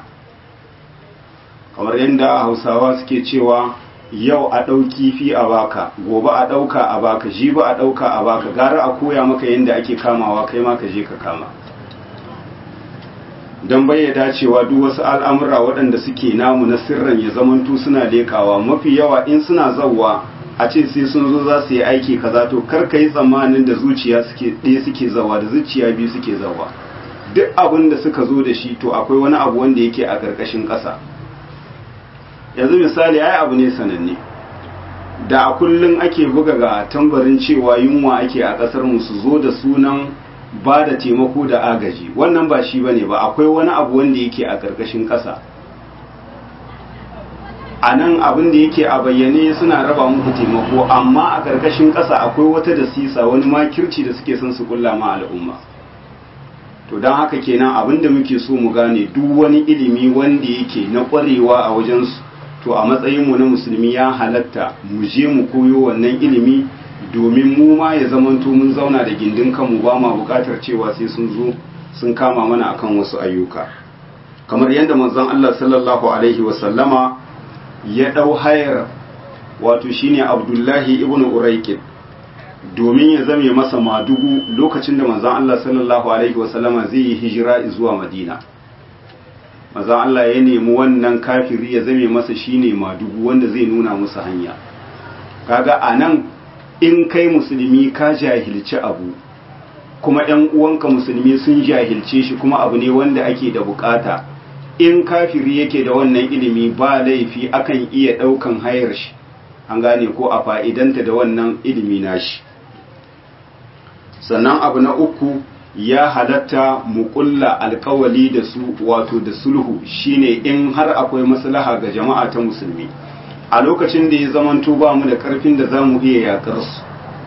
kamar yadda hausawa suke cewa yau a ɗau kifi a baka gobe a ɗauka a baka jibi a ɗauka a baka gara a koya maka yadda ake kamawa kai ma ka je ka kama don bai dacewa duk wasu al'amura waɗanda suke namu na sirran ya zamantu suna lekawa mafi yawa in suna zauwa a ce sai sun zo za su yi aiki kaza to kar ka yi tsammanin da zuciya suke ɗaya suke zawa da zuciya biyu suke zawa duk abin da suka zo da shi to akwai wani abu wanda yake a ƙarƙashin ƙasa yanzu misali ai abu ne sananne da a kullum ake buga ga tambarin cewa yunwa ake a ƙasar mu su zo da sunan ba da taimako da agaji wannan ba shi bane ba akwai wani abu wanda yake a ƙarƙashin ƙasa a nan abin da yake a bayyane suna raba muku taimako amma a ƙarƙashin ƙasa akwai wata da sisa wani makirci da suke son su kulla ma al'umma to don haka kenan abin da muke so mu gane duk wani ilimi wanda yake na ƙwarewa a wajensu to a matsayinmu na musulmi ya halatta mu je mu koyo wannan ilimi domin mu ma ya zamanto mun zauna da gindin kanmu ba ma buƙatar cewa sai sun zo sun kama mana akan wasu ayyuka kamar yadda manzon Allah sallallahu alaihi wasallama ya ɗau hayar wato shine Abdullahi ibn Uraiqid domin ya zame masa madugu lokacin da manzon Allah sallallahu alaihi wasallama zai yi hijira zuwa Madina manzon Allah ya nemi wannan kafiri ya zame masa shine madugu wanda zai nuna musu hanya kaga anan in kai musulmi ka jahilci abu kuma ‘yan uwanka musulmi sun jahilce shi kuma abu ne wanda ake da bukata in kafiri yake da wannan ilimi ba laifi akan iya ɗaukan hayar shi an gane ko a fa'idanta da wannan ilimi nashi sannan abu na uku ya halatta mu kulla alkawali da su wato da sulhu shine in har akwai maslaha ga jama'a ta musulmi a lokacin da ya zamanto ba mu da karfin da za mu iya yakar su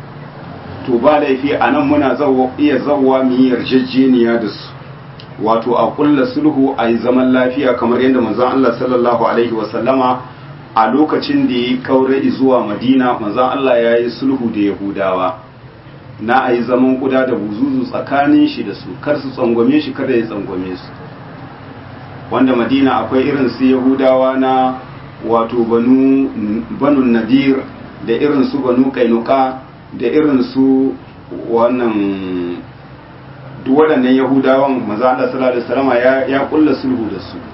to ba laifi a nan muna iya zauwa mu yi yarjejeniya da su wato a kulla sulhu a yi zaman lafiya kamar yadda manzon Allah sallallahu alaihi wasallama a lokacin da ya kaure zuwa madina manzon Allah ya yi sulhu da yahudawa na a yi zaman kuda da buzuzu tsakanin shi da su kar su tsangwame shi kada ya tsangwame su wanda madina akwai irin su yahudawa na wato banu banun nadir da irin su banu kainuka da irin su wannan duk waɗannan yahudawan maza Allah sallallahu alaihi wasallam ya ya kulla sulhu da su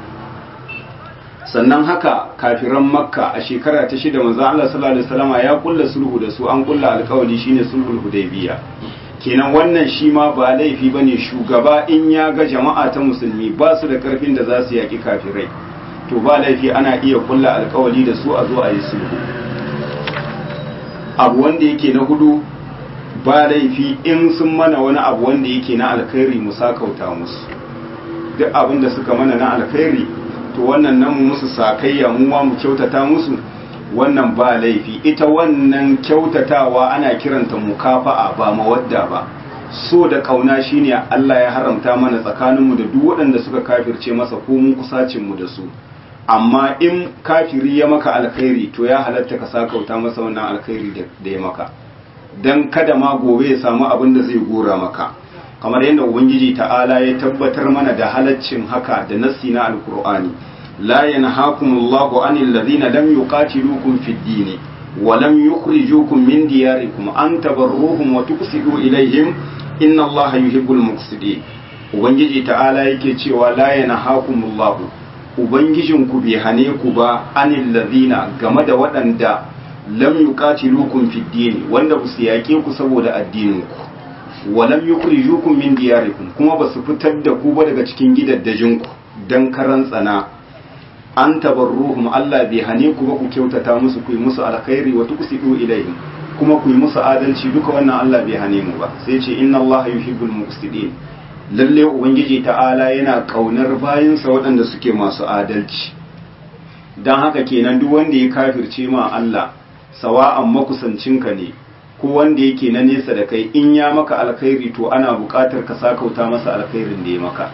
sannan haka kafiran makka a shekara ta shida maza Allah sallallahu alaihi wasallam ya kulla sulhu da su an kulla alƙawari shine sulhul hudaybiya kenan wannan shi ma ba laifi bane shugaba in ya ga jama'a ta musulmi ba su da karfin da za su yaki kafirai to ba laifi ana iya kulla alƙawari da su a zo a yi sulhu abu wanda yake na hudu ba laifi in sun mana wani abu wanda yake na alkhairi mu sakauta musu duk abin da suka mana na alkhairi to wannan nan musu sakayya mu ma mu kyautata musu wannan ba laifi ita wannan kyautatawa ana kiranta mukafa'a ba mawadda ba so da kauna shine Allah ya haramta mana tsakaninmu da duk waɗanda suka kafirce masa ko mun kusacin mu da su amma in kafiri ya maka alkhairi to ya halatta ka sakauta masa wannan alkhairi da ya maka dan kada ma gobe ya samu abin da zai gora maka kamar yadda ubangiji ta'ala ya tabbatar mana da halaccin haka da nassi na alkur'ani la yanhaakumullahu anil ladina lam yuqatilukum fid din wa lam yukhrijukum min diyarikum an tabarruhum wa tuqsidu ilaihim inna allaha yuhibbul muqsidin ubangiji ta'ala yake cewa la yanhaakumullahu ubangijinku bai hane ku ba anil ladina game da waɗanda lam yuqatilukum fid din wanda ba su yaƙe ku saboda addininku wa lam yukhrijukum min diyarikum kuma ba su fitar da ku ba daga cikin gidaddajinku dan karan tsana an tabarruhum Allah bai hane ku ba ku kyautata musu ku yi musu alkhairi wa tuqsidu ilaihim kuma ku yi musu adalci duka wannan Allah bai hane mu ba sai ce inna Allah yuhibbul muqsidin lalle ubangiji ta'ala yana kaunar bayinsa waɗanda suke masu adalci dan haka kenan duk wanda ya kafirce ma Allah sawa'an makusancinka ne ko wanda yake na nesa da kai in ya maka alkhairi to ana buƙatar ka sakauta masa alkhairin da ya maka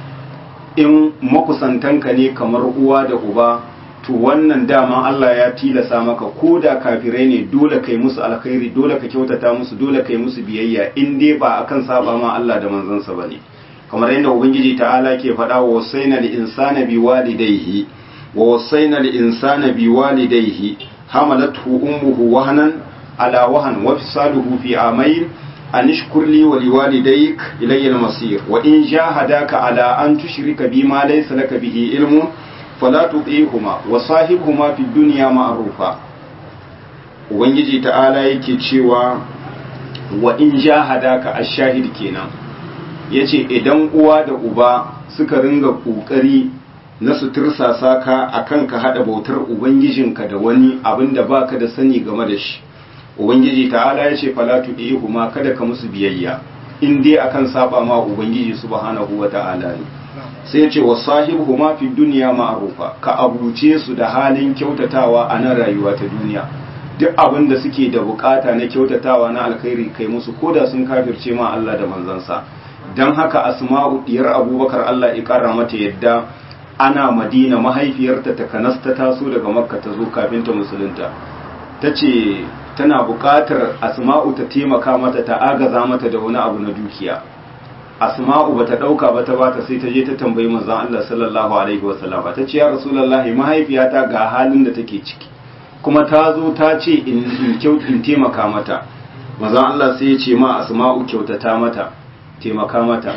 in makusantanka ne kamar uwa da uba to wannan dama Allah ya tilasa maka ko da kafirai ne dole kai musu alkhairi dole ka kyautata musu dole kai musu biyayya in dai ba akan saba ma Allah da manzansa bane kamar yadda ubangiji ta'ala ke faɗa wa wasaina lil insana biwalidayhi wa wasaina lil insana biwalidayhi hamalathu ummuhu wahnan ala wahan wa fisaluhu fi amayn an ishkur li wa liwalidayk ilayya al-masir wa in jahadaka ala an tushrika bima laysa laka bihi ilmun fala tuti'huma wa sahibhuma fi dunya ma'rufa ubangiji ta'ala yake cewa wa in jahadaka ash-shahid kenan yace idan uwa da uba suka ringa kokari na su tirsasa ka akan ka hada bautar ubangijinka da wani abinda baka da sani game da shi ubangiji ta'ala yace fala tudihuma kada ka musu biyayya in dai akan saba ma ubangiji subhanahu wata'ala ne sai yace wasahibuhuma fi dunya ma'rufa ka abuce su da halin kyautatawa a nan rayuwa ta duniya duk abin da suke da bukata na kyautatawa na alkhairi kai musu koda sun kafirce ma Allah da manzansa dan haka asma'u diyar abubakar Allah ya kara mata yadda ana madina mahaifiyarta ta kanasta taso daga makka ta zo kafin ta musulunta ta ce tana buƙatar asma'u ta taimaka mata ta agaza mata da wani abu na dukiya asma'u ba ta ɗauka ba ta bata sai ta je ta tambayi manzon Allah sallallahu alaihi wasallama ta ce ya rasulullahi mahaifiyata ga halin da take ciki kuma ta zo ta ce in in taimaka mata manzon Allah sai ya ce ma asma'u kyautata mata taimaka mata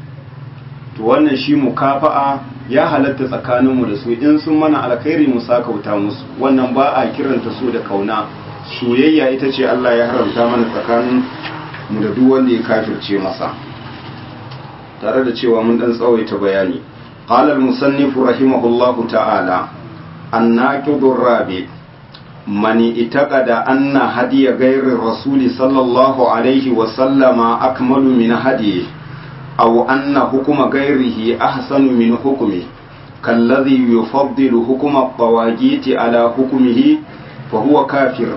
to wannan shi mukafa'a ya halatta tsakaninmu da su in sun mana alkhairi mu sakauta musu wannan ba a kiranta su da kauna soyayya ita ce Allah ya haramta mana tsakanin mu da duk wanda ya kafirce masa tare da cewa mun dan tsawaita bayani qala al-musannif rahimahullahu ta'ala annaqidur rabi man itaqada anna hadiya ghayri rasuli sallallahu alaihi wa sallama akmalu min hadiyi aw anna hukuma ghayrihi ahsanu min hukmi كالذي يفضل حكم الطواغيت على حكمه فهو كافر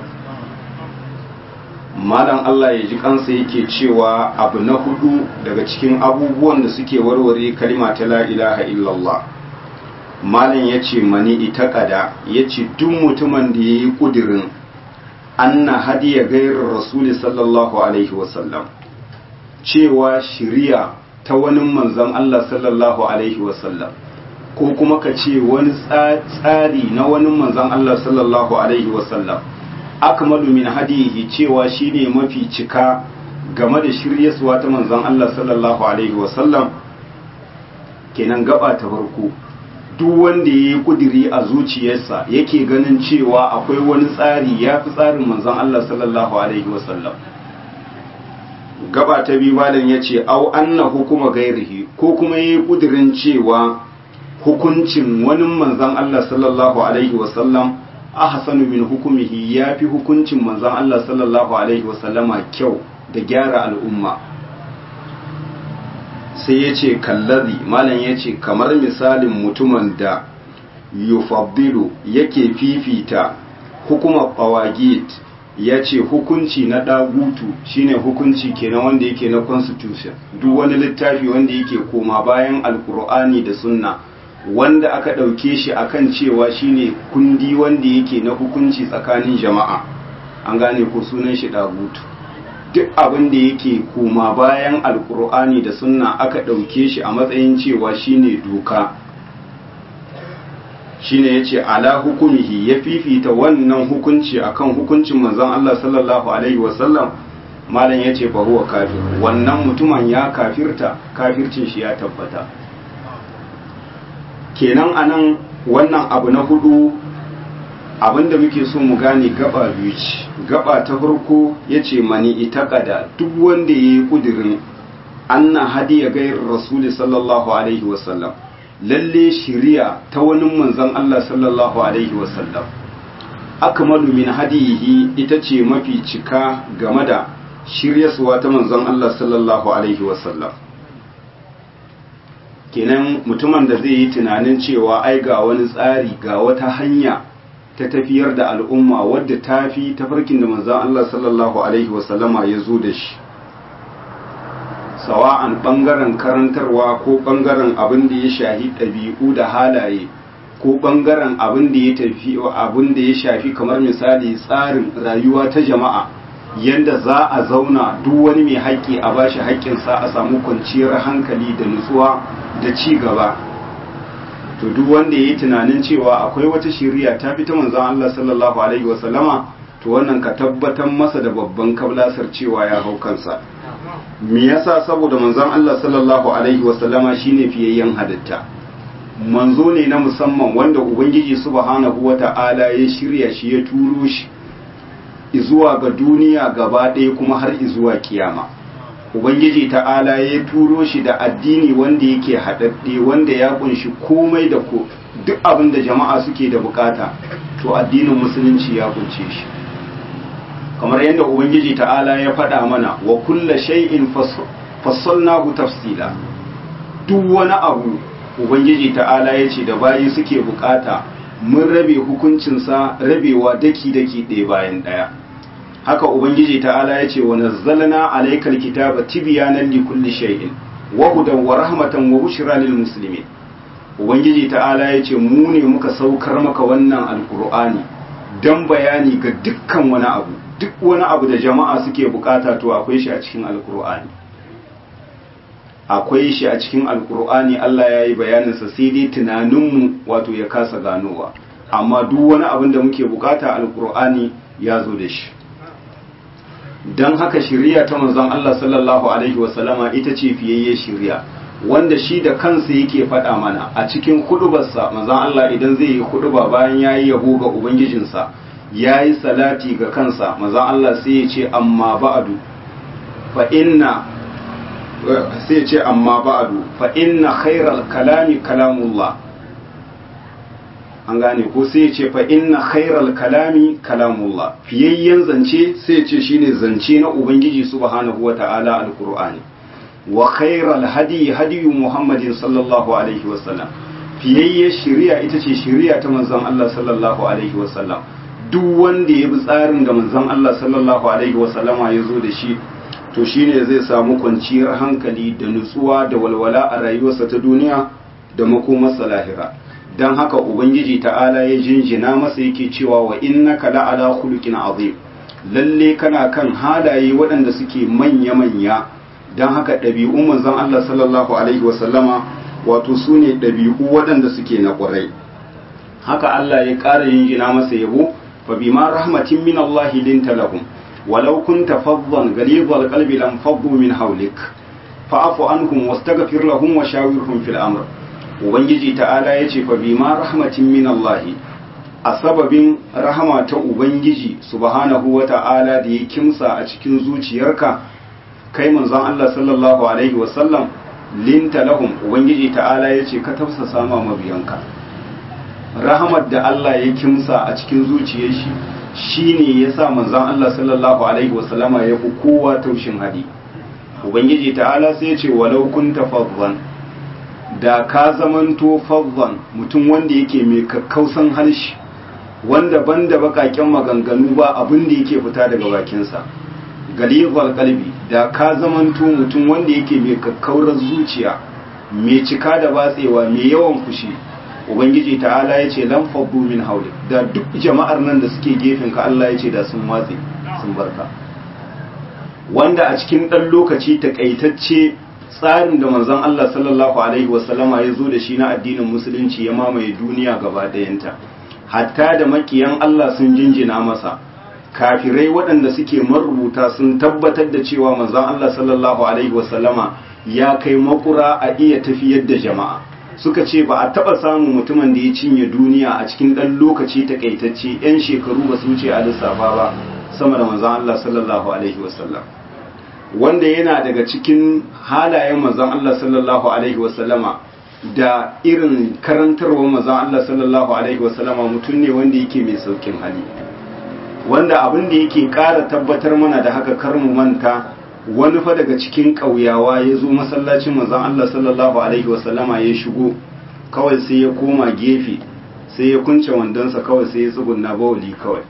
malam Allah ya ji kansa yake cewa abu na hudu daga cikin abubuwan da suke warware kalima ta la ilaha illallah malam ya ce mani ita kada ya ce duk mutumin da ya yi kudirin anna hadiya gairar rasuli sallallahu alaihi wasallam cewa shiriya ta wani manzan Allah sallallahu alaihi wasallam ko kuma ka ce wani tsari na wani manzan Allah sallallahu alaihi wasallam akmalu min hadihi cewa shine mafi cika game da shiryaswa ta manzon Allah sallallahu alaihi wasallam kenan gaba ta farko duk wanda yayi kudiri a zuciyarsa yake ganin cewa akwai wani tsari yafi tsarin manzon Allah sallallahu alaihi wasallam gaba ta biyu malam yace au anna hukuma gairihi ko kuma yayi kudirin cewa hukuncin wani manzon Allah sallallahu alaihi wasallam ahsanu min hukumihi yafi hukuncin manzon Allah sallallahu alaihi wasallama kyau da gyara al'umma sai yace kallazi malam yace kamar misalin mutumin da yufaddilu yake fifita hukumar qawagit yace hukunci na dagutu shine hukunci kenan wanda yake na constitution duk wani littafi wanda yake koma bayan alkur'ani da sunna wanda aka ɗauke shi akan cewa shine kundi wanda yake na hukunci tsakanin jama'a an gane ko sunan shi dagutu duk abin da yake koma bayan alkur'ani da sunna aka ɗauke shi a matsayin cewa shine doka shine yace ala hukumihi ya fifita wannan hukunci akan hukuncin manzon Allah sallallahu alaihi wasallam malam yace fa huwa kafir wannan mutumin ya kafirta kafircin shi ya tabbata kenan anan wannan abu na hudu abinda muke so mu gane gaba biyu ce gaba ta farko yace mani itaqada duk wanda yayi kudirin anna hadiya gairar rasuli sallallahu alaihi wasallam lalle shiriya ta wani manzon Allah sallallahu alaihi wasallam akmalu min hadiyihi ita ce mafi cika game da shiryaswa ta manzon Allah sallallahu alaihi wasallam kenan mutumin da zai yi tunanin cewa ai ga wani tsari ga wata hanya ta tafiyar da al'umma wadda ta fi tafarkin da manzon Allah sallallahu alaihi wasallama ya zo da shi sawa'an ɓangaren karantarwa ko ɓangaren abin da ya shafi ɗabi'u da halaye ko ɓangaren abin da ya tafi abin da ya shafi kamar misali tsarin rayuwa ta jama'a yadda za a zauna duk wani mai haƙƙi a bashi haƙƙinsa a samu kwanciyar hankali da nutsuwa da ci gaba to duk wanda ya yi tunanin cewa akwai wata shiriya ta fi ta manzon Allah sallallahu alaihi wasallama to wannan ka tabbatar masa da babban kablasar cewa ya hau kansa me yasa saboda manzon Allah sallallahu alaihi wasallama shine fiyayyen halitta manzo ne na musamman wanda ubangiji subhanahu wata'ala ya shirya shi ya turo shi zuwa ga duniya gaba ɗaya kuma har zuwa kiyama ubangiji ta'ala ya turo shi da addini wanda yake haɗaɗɗe wanda ya kunshi komai da ko duk abin da jama'a suke da bukata to addinin musulunci ya kunce shi kamar yadda ubangiji ta'ala ya faɗa mana wa kulla shay'in fassalnahu tafsila duk wani abu ubangiji ta'ala ya ce da bayi suke bukata mun rabe hukuncinsa rabewa daki-daki ɗaya bayan ɗaya haka ubangiji ta'ala ya ce wa nazzalna alaykal kitaba tibyanan li kulli shay'in wa hudan wa rahmatan wa bushra lil muslimin ubangiji ta'ala ya ce mu ne muka saukar maka wannan alqur'ani dan bayani ga dukkan wani abu duk wani abu da jama'a suke bukata to akwai shi a cikin alkur'ani akwai shi a cikin alkur'ani Allah ya yi bayaninsa sai dai tunaninmu wato ya kasa ganowa amma duk wani abin da muke bukata alkur'ani ya zo da shi don haka shirya ta manzon Allah sallallahu alaihi wasallama ita ce fiyayye shirya wanda shi da kansa yake faɗa mana a cikin hudubarsa manzon Allah idan zai yi huduba bayan ya yi yabo ga ubangijinsa ya yi salati ga kansa mazan Allah sai ya ce amma ba'adu fa inna sai ya ce amma ba'adu fa inna khairal kalami kalamullah an gane ko sai ya ce fa inna khairal kalami kalamullah fiyayyen zance sai ya ce shine zance na ubangiji subhanahu wata'ala alqur'ani wa khairal hadi hadi muhammadin sallallahu alaihi wasallam fiyayyen shari'a ita ce shari'a ta manzon Allah sallallahu alaihi wasallam duk wanda ya bi tsarin da manzon Allah sallallahu alaihi wasallama ya zo da shi to shine zai samu kwanciyar hankali da nutsuwa da walwala a rayuwarsa ta duniya da makomarsa lahira dan haka ubangiji ta'ala ya jinjina masa yake cewa wa innaka la'ala khuluqin azim lalle kana kan halaye waɗanda suke manya manya dan haka ɗabi'un manzon Allah sallallahu alaihi wasallama wato sune ɗabi'u waɗanda suke na ƙwarai haka Allah ya ƙara jinjina masa yabo فبما رحمة من الله لنت لهم ولو كنت فظا غليظ القلب لانفضوا من حولك فاعف عنهم واستغفر لهم وشاورهم في الامر ubangiji ta'ala ya ce fa bima rahmatin min Allah a sababin rahama ta ubangiji subhanahu wa ta'ala da ya kimsa a cikin zuciyarka kai manzon Allah sallallahu alaihi wa sallam linta lahum ubangiji ta'ala ya ce ka tafsasa ma mabiyanka rahamar da Allah ya kimsa a cikin zuciyar shi shine yasa manzon Allah sallallahu alaihi wasallama ya fi kowa taushin hali ubangiji ta'ala sai ya ce walau kunta faddan da ka zamanto faddan mutum wanda yake mai kakkausan harshe wanda banda bakaken maganganu ba abin da yake fita daga bakinsa galibal kalbi da ka zamanto mutum wanda yake mai kakkaurar zuciya mai cika da batsewa mai yawan fushi ubangiji ta'ala ya ce lan faddu min hauli da duk jama'ar nan da suke gefen ka Allah ya ce da sun watse sun barka wanda a cikin ɗan lokaci takaitacce tsarin da manzon Allah sallallahu alaihi wasallama ya zo da shi na addinin musulunci ya mamaye duniya gaba ɗayanta hatta da makiyan Allah sun jinjina masa kafirai waɗanda suke marubuta sun tabbatar da cewa manzon Allah sallallahu alaihi wasallama ya kai makura a iya tafiyar da jama'a suka ce ba a taɓa samun mutumin da ya cinye duniya a cikin ɗan lokaci takaitacce 'yan shekaru ba su wuce a lissafa ba sama da manzon Allah sallallahu alaihi wasallam wanda yana daga cikin halayen manzon Allah sallallahu alaihi wasallama da irin karantarwa manzon Allah sallallahu alaihi wasallama mutum ne wanda yake mai saukin hali wanda abin da yake ƙara tabbatar mana da haka kar mu manta wani fa daga cikin ƙauyawa ya zo masallacin manzon Allah sallallahu alaihi wasallama ya shigo kawai sai ya koma gefe sai ya kunce wandonsa kawai sai ya tsugunna bawali kawai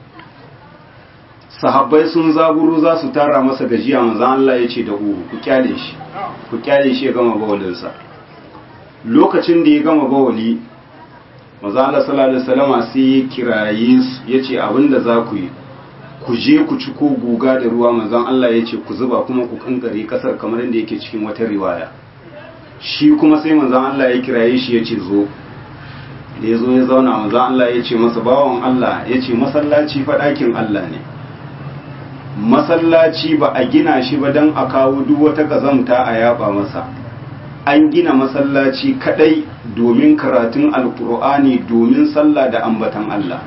sahabbai sun zaburo za su tara masa gajiya manzon Allah ya ce da uru ku kyale shi ku kyale shi ya gama bawalinsa lokacin da ya gama bawali manzon Allah sallallahu alaihi wasallama sai ya kiraye su ya ce abinda za ku yi ku je ku ci ko guga da ruwa manzon Allah ya ce ku zuba kuma ku kankare kasar kamar yadda yake cikin wata riwaya shi kuma sai manzon Allah ya kiraye shi ya ce zo da ya zo ya zauna manzon Allah ya ce masa bawan Allah ya ce masallaci fa ɗakin Allah ne masallaci ba a gina shi ba don a kawo duk wata kazamta a yaba masa an gina masallaci kadai domin karatun alkur'ani domin sallah da ambatan Allah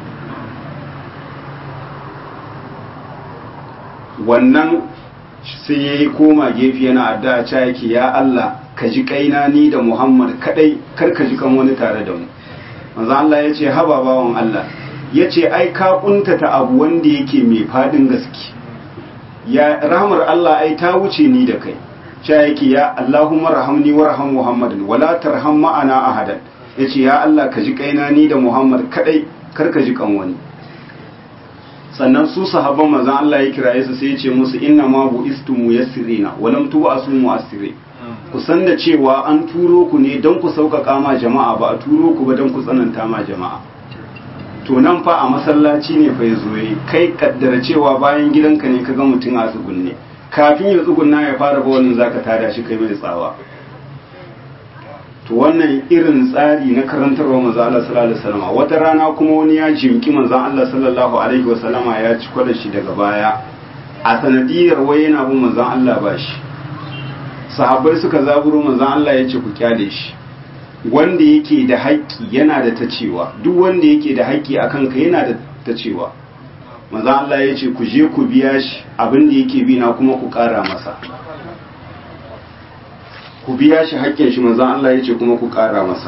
wannan sai ya yi koma gefe yana addu'a ca yake ya Allah ka ji kaina ni da Muhammad kadai kar ka ji kan wani tare da mu manzo Allah ya ce haba bawan Allah ya ce ai ka kuntata abu wanda yake mai fadin gaske ya rahmar Allah ai ta wuce ni da kai cha yake ya Allahumma rahamni warham Muhammadin wala tarham ma'ana ahadan yace ya Allah ka ji kaina ni da Muhammad kadai kar ka ji kan wani sannan su sahabban manzon Allah ya kiraye su sai ya ce musu inna ma bu istu muyassirina wa lam tu'asu mu'assiri ku san da cewa an turo ku ne don ku sauƙaƙa ma jama'a ba a turo ku ba don ku tsananta ma jama'a to nan fa a masallaci ne fa yazo yi kai kaddara cewa bayan gidanka ne ka ga mutum a tsugunne kafin ya tsugunna ya fara ba wannan zaka tada shi kai mai tsawa to wannan irin tsari na karantarwa manzo Allah sallallahu alaihi wasallam wata rana kuma wani ya jimki manzo Allah sallallahu alaihi wasallam ya ci kwada shi daga baya a sanadiyar wai yana bin manzo Allah ba shi sahabbai suka zaburo manzo Allah ya ce ku kyale shi wanda yake da haƙƙi yana da ta cewa duk wanda yake da haƙƙi a kanka yana da ta cewa manzo Allah ya ce ku je ku biya shi abin da yake bi na kuma ku ƙara masa ku biya shi haƙƙin shi manzon Allah ya ce kuma ku ƙara masa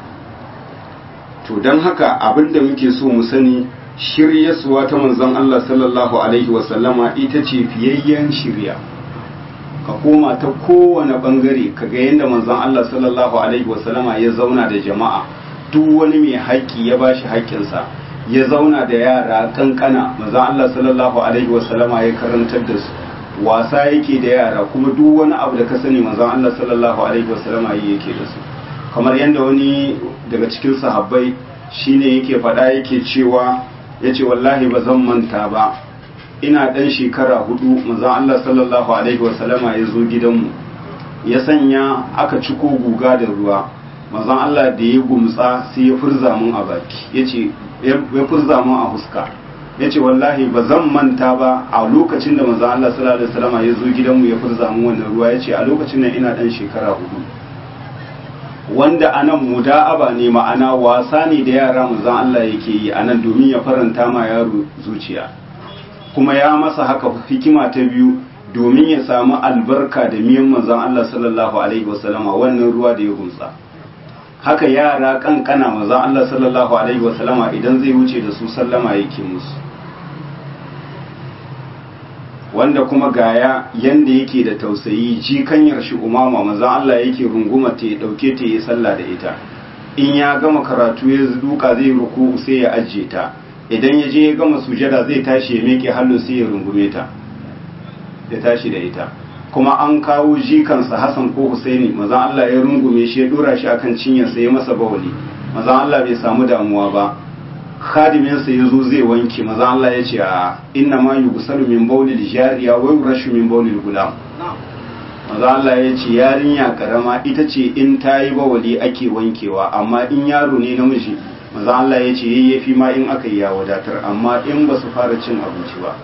to don haka abin da muke so mu sani shiryasuwa ta manzon Allah sallallahu alaihi wasallama ita ce fiyayyen shirya ka koma ta kowane bangare ka ga yadda manzon Allah sallallahu alaihi wasallama ya zauna da jama'a duk wani mai haƙƙi ya bashi haƙƙinsa ya zauna da yara kankana manzon Allah sallallahu alaihi wasallama ya karantar da su wasa yake da yara kuma duk wani abu da ka sani manzon Allah sallallahu alaihi wasallam yi yake da su kamar yadda wani daga cikin sahabbai shine yake faɗa yake cewa yace wallahi ba zan manta ba ina ɗan shekara hudu manzon Allah sallallahu alaihi wasallama ya zo gidanmu ya sanya aka ciko guga da ruwa manzon Allah da ya gumtsa sai ya furza mun a baki yace ya furza mun a huska ya ce wallahi ba zan manta ba a lokacin da manzo Allah sallallahu alaihi wasallam ya zo gidanmu ya furza mu wannan ruwa ya ce a lokacin nan ina dan shekara hudu wanda anan muda'aba ne ma'ana wasa ne da yara manzon Allah yake yi anan domin ya faranta ma yaro zuciya kuma ya masa haka hikima ta biyu domin ya samu albarka da miyan manzon Allah sallallahu alaihi wasallam wannan ruwa da ya gumsa haka yara kankana maza Allah sallallahu alaihi wasallama idan zai wuce da su sallama yake musu wanda kuma gaya yanda yake da tausayi jikanyar shi umama maza Allah yake runguma ta ya dauke ta yi sallah da ita in ya gama karatu ya duka zai ruku sai ya ajiye ta idan ya je ya gama sujada zai tashi ya miƙe hannu sai ya rungume ta ya tashi da ita kuma an kawo jikansa Hassan ko Husaini maza Allah ya rungume shi ya dora shi akan cinyarsa ya masa bawali maza Allah bai samu damuwa ba khadiminsa ya zo zai wanke maza Allah ya ce a inna ma yughsalu min bawlil jariya wa yurashu min bawlil gulam maza Allah ya ce yarinya karama ita ce in ta yi bawali ake wankewa amma in yaro ne namiji maza Allah ya ce yayyafi ma in aka yi ya wadatar amma in ba su fara cin abinci ba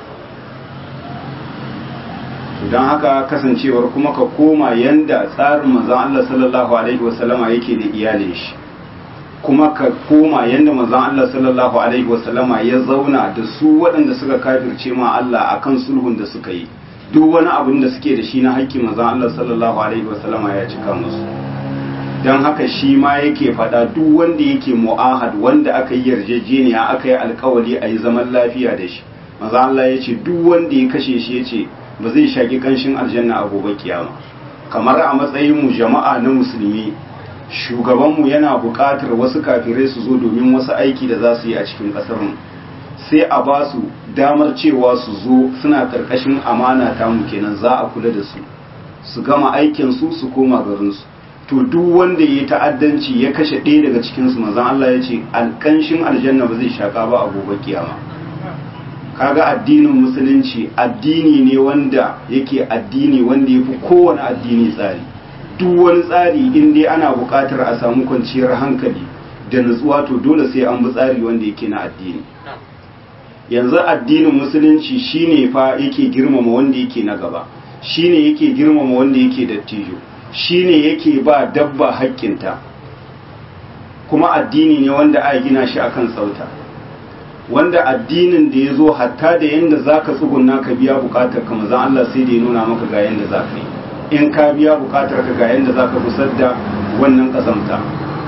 don haka kasancewar kuma ka koma yanda tsarin manzon Allah sallallahu alaihi wasallama yake da iyalin shi kuma ka koma yanda manzon Allah sallallahu alaihi wasallama ya zauna da su waɗanda suka kafirce ma Allah akan sulhun da suka yi duk wani abin da suke da shi na haƙƙi manzon Allah sallallahu alaihi wasallama ya cika musu don haka shi ma yake faɗa duk wanda yake mu'ahad wanda aka yi yarjejeniya aka yi alkawali a yi zaman lafiya da shi manzon Allah ya ce duk wanda ya kashe shi ya ce ba zai shaki kanshin aljanna a gobe kiyama kamar a matsayin mu jama'a na musulmi shugabanmu yana buƙatar wasu kafirai su zo domin wasu aiki da za su yi a cikin ƙasar mu sai a ba su damar cewa su zo suna ƙarƙashin amana ta mu kenan za a kula da su su gama aikin su su koma garin su to duk wanda ya ta'addanci ya kashe ɗaya daga cikin su manzon Allah ya ce alƙanshin aljanna ba zai shaka ba a gobe kiyama kaga addinin musulunci addini ne wanda yake addini wanda ya fi kowane addini tsari duk wani tsari in dai ana buƙatar a samu kwanciyar hankali da nutsuwa to dole sai an bi tsari wanda yake na addini yanzu addinin musulunci shine fa yake girmama wanda yake na gaba shine yake girmama wanda yake dattijo shine yake ba dabba haƙƙinta kuma addini ne wanda a gina shi akan tsauta wanda addinin da ya zo hatta da yadda za ka tsuguna ka biya bukatar ka mazan Allah sai da ya nuna maka ga yadda za ka yi in ka biya bukatar ka ga yadda za ka kusar da wannan kazamta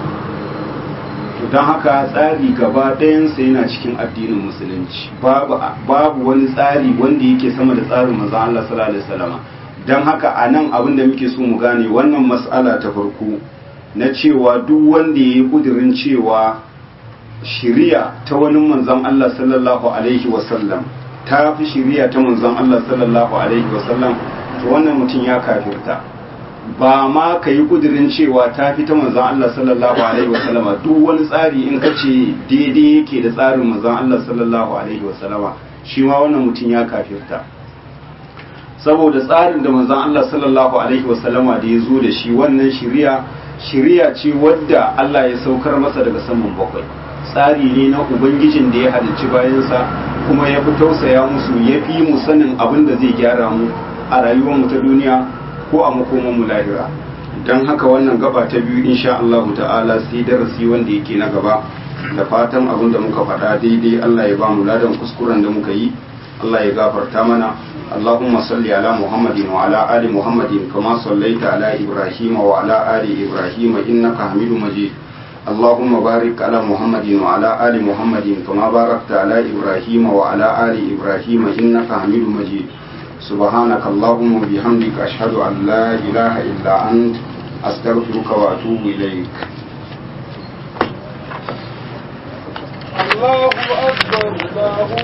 don haka tsari gaba ɗayansa yana cikin addinin musulunci babu wani tsari wanda yake sama da tsarin mazan Allah sallallahu alaihi wasallam don haka a nan abin da muke so mu gane wannan mas'ala ta farko na cewa duk wanda ya yi kudirin cewa shiriya ta wani manzon Allah sallallahu alaihi wasallam ta fi shiriya ta manzon Allah sallallahu alaihi wasallam to wannan mutum ya kafirta ba ma ka yi kudirin cewa ta fi ta manzon Allah sallallahu alaihi wasallam duk wani tsari in ka ce daidai yake da tsarin manzon Allah sallallahu alaihi wasallam shi ma wannan mutum ya kafirta saboda tsarin da manzon Allah sallallahu alaihi wasallama da ya zo da shi wannan shiriya shiriya ce wadda Allah ya saukar masa daga saman bakwai tsari ne na ubangijin da ya halicci bayansa kuma ya fi tausaya musu ya fi mu sanin abin da zai gyara mu a rayuwarmu ta duniya ko a makoman mu lahira don haka wannan gaba ta biyu insha Allah ta'ala sai darasi wanda yake na gaba da fatan abin da muka faɗa daidai Allah ya ba mu ladan kuskuren da muka yi Allah ya gafarta mana اللهم صل على محمد وعلى آل محمد كما صليت على إبراهيم وعلى آل إبراهيم إنك حميد مجيد اللهم بارك على محمد وعلى آل محمد كما باركت على إبراهيم وعلى آل إبراهيم إنك حميد مجيد سبحانك اللهم وبحمدك أشهد أن لا إله إلا أنت أستغفرك وأتوب إليك الله أكبر الله